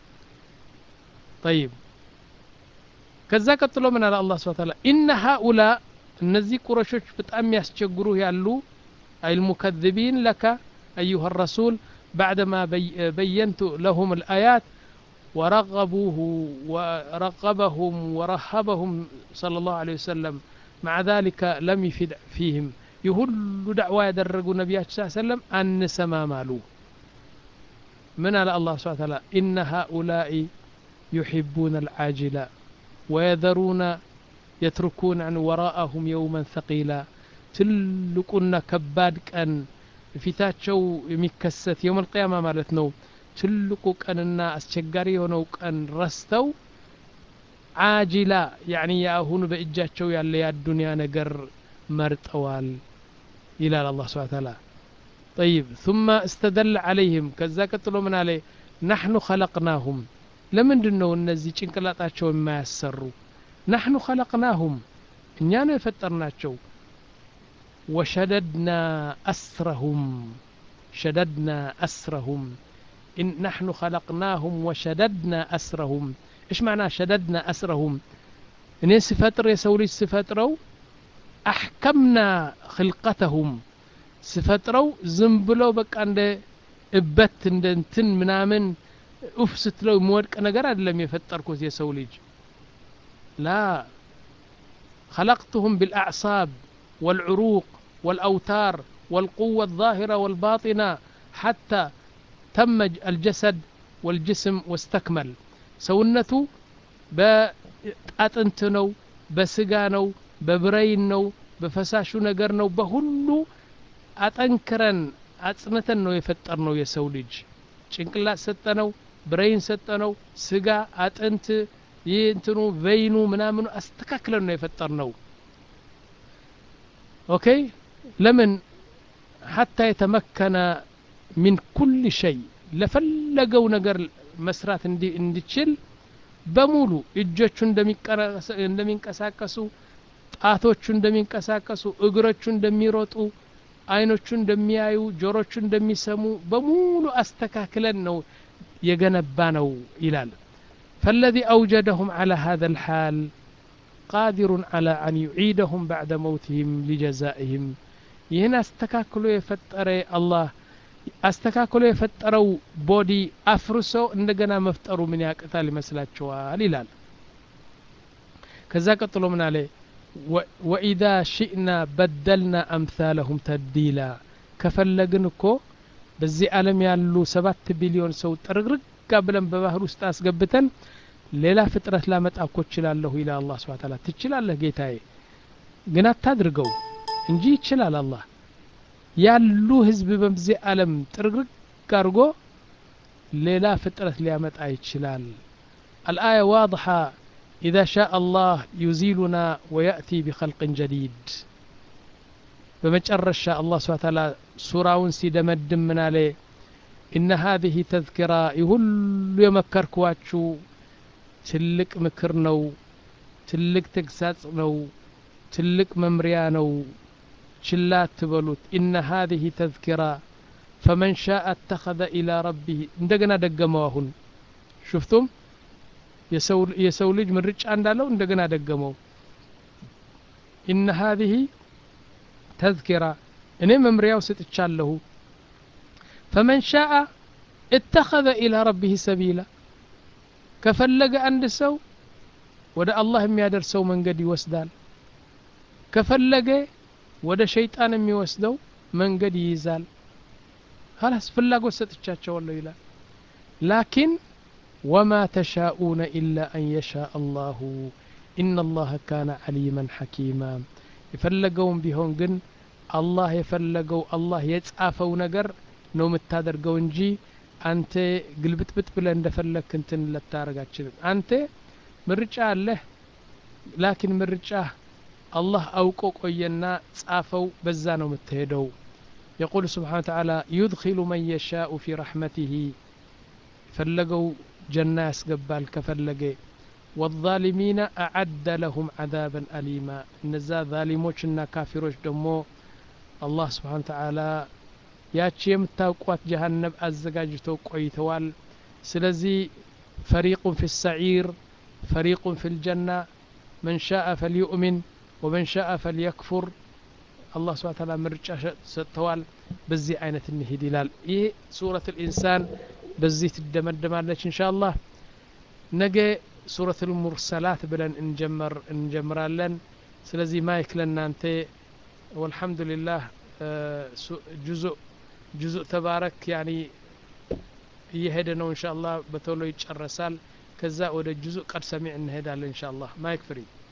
طيب ከዛ ቀጥሎ ምን አለ አላህ ስብሐ ተዓላ ኢነ ሃኡላ እነዚህ ቁረሾች በጣም ያስቸግሩህ ያሉ አልሙከذቢን ለከ أيها الرسول بعدما بي بينت لهم الآيات ورغبوه ورغبهم ورهبهم صلى الله عليه وسلم مع ذلك لم يفد فيهم يهل دعوة يدرقوا نبيات صلى الله عليه وسلم أن سما مالو من على الله سبحانه وتعالى إن هؤلاء يحبون العاجلة ويذرون يتركون عن وراءهم يوما ثقيلا تلقنا كباد كان ፊታቸው የሚከሰት የውም አልቅያማ ማለት ነው ትልቁ ቀንና አስቸጋሪ የሆነው ቀን ረስተው አጂላ ያኒ የአሁኑ በእጃቸው ያለ የአዱንያ ነገር መርጠዋል ይላል አላህ ስብሐ ተዓላ طيب ثم استدل عليهم ከዛ ቀጥሎ ምን አለ نحن خلقناهم ለምንድን ነው እነዚህ ጭንቅላጣቸው የማያሰሩ نحن خلقناهم እኛ ነው የፈጠርናቸው وشددنا أسرهم شددنا أسرهم إن نحن خلقناهم وشددنا أسرهم إيش معنى شددنا أسرهم إن سفتر يسولي سفترو أحكمنا خلقتهم سفترو زنبلو بك عند እበት እንደ እንትን ምናምን ኡፍ ስትለው የሚወድቅ ነገር አይደለም የፈጠርኩት የሰው ልጅ ላ خلقتهم بالأعصاب والعروق والأوتار والقوة الظاهرة والباطنة حتى تم الجسد والجسم واستكمل سونته بأطنت ነው በስጋ ነው በብረይን ነው በፈሳሹ ነገር ነው በሁሉ አጠንክረን አጽንተን ነው የፈጠር ነው የሰው ልጅ ጭንቅላት ሰጠነው ብሬይን ሰጠነው ስጋ አጥንት ይህ እንትኑ ቬይኑ ምናምኑ አስተካክለን ነው የፈጠር ነው ኦኬ ለምን ሐታ የተመከነ ሚን ኩል ሸይ ለፈለገው ነገር መስራት እንዲችል በሙሉ እጆቹ እንደሚንቀሳቀሱ ጣቶቹ እንደሚንቀሳቀሱ እግሮቹ እንደሚሮጡ አይኖቹ እንደሚያዩ ጆሮቹ እንደሚሰሙ በሙሉ አስተካክለን ነው የገነባ ነው ይላል فالذي أوجدهم على هذا الحال قادر على أن يعيدهم بعد موتهم لجزائهم ይህን አስተካክሎ የፈጠረ አላህ አስተካክሎ የፈጠረው ቦዲ አፍርሶ እንደገና መፍጠሩ ምን ያቅታል ይመስላችኋል ይላል ከዛ ቀጥሎ ምን አለ ወኢዛ ሽእና በደልና አምሳለሁም ተብዲላ ከፈለግን እኮ በዚህ ዓለም ያሉ ሰባት ቢሊዮን ሰው ጥርግርጋ ብለን በባህር ውስጥ አስገብተን ሌላ ፍጥረት ላመጣ እኮ እችላለሁ ይላል አላህ ስብሐ ተዓላ ትችላለህ ጌታዬ ግን አታድርገው እንጂ ይችላል አላህ ያሉ ህዝብ በዚህ ዓለም ጥርግርግ አድርጎ ሌላ ፍጥረት ሊያመጣ ይችላል الآية واضحة إذا شاء الله يزيلنا ويأتي بخلق جديد بمجرش الله سبحانه وتعالى سورة سيدمدم من عليه إن هذه تذكرة يهل يمكركواتشو ትልቅ ምክር ነው ትልቅ ተግሳጽ ነው ትልቅ መምሪያ ነው ችላ አትበሉት ኢነ ሀዚህ ተዝኪራ ፈመን ሻአ አተኸዘ ኢላ ረቢህ እንደገና ደገመው አሁን ሽፍቱም የሰው ልጅ ምርጫ እንዳለው እንደገና ደገመው ኢነ ሀዚህ ተዝኪራ እኔ መምሪያው ስጥቻለሁ ፈመን ሻአ እተኸذ ኢላ ረቢህ ሰቢላ ከፈለገ አንድ ሰው ወደ አላህ የሚያደርሰው መንገድ ይወስዳል ከፈለገ ወደ ሸይጣን የሚወስደው መንገድ ይይዛል ኸላስ ፍላጎት ሰጥቻቸዋለሁ ይላል ላኪን ወማ ተሻኡነ ኢላ አን የሻእ አላሁ ኢነ አላህ ካነ ዓሊመን ሐኪማ የፈለገውም ቢሆን ግን አላህ የፈለገው አላህ የጻፈው ነገር ነው የምታደርገው እንጂ አንተ ግልብጥብጥ ብለህ እንደፈለግክ እንትን ልታደርግ አትችልም አንተ ምርጫ አለህ ላኪን ምርጫ አላህ አውቆ ቆየና ጻፈው በዛ ነው የምትሄደው يقول سبحانه وتعالى يدخل من يشاء في رحمته فلقوا جنة يسقبال كفلقي والظالمين أعد لهم عذابا أليما نزا ظالموشنا كافروش دمو الله سبحانه وتعالى ያቺ የምታውቋት ጀሃነብ አዘጋጅተው ቆይተዋል ስለዚህ ፈሪቁን ፊ ሰዒር ፈሪቁን ፊ ልጀና መን ሻአ ፈልዩእሚን ወመን ሻአ ፈልየክፉር አላህ ስብሐ ተዓላ ምርጫ ሰጥተዋል በዚህ አይነት እንሂድ ይላል ይህ ሱረት ልኢንሳን በዚህ ትደመደማለች እንሻ አላህ ነገ ሱረት ልሙርሰላት ብለን እንጀመር እንጀምራለን ስለዚህ ማይክ ለእናንተ ወልሐምዱሊላህ ጁዙእ ጁዙእ ተባረክ ያኒ እየሄደ ነው እንሻ አላህ በቶሎ ይጨረሳል ከዛ ወደ ጁዙእ ቀድ ሰሚዕ እንሄዳለን እንሻ አላህ ማይክ ፍሪ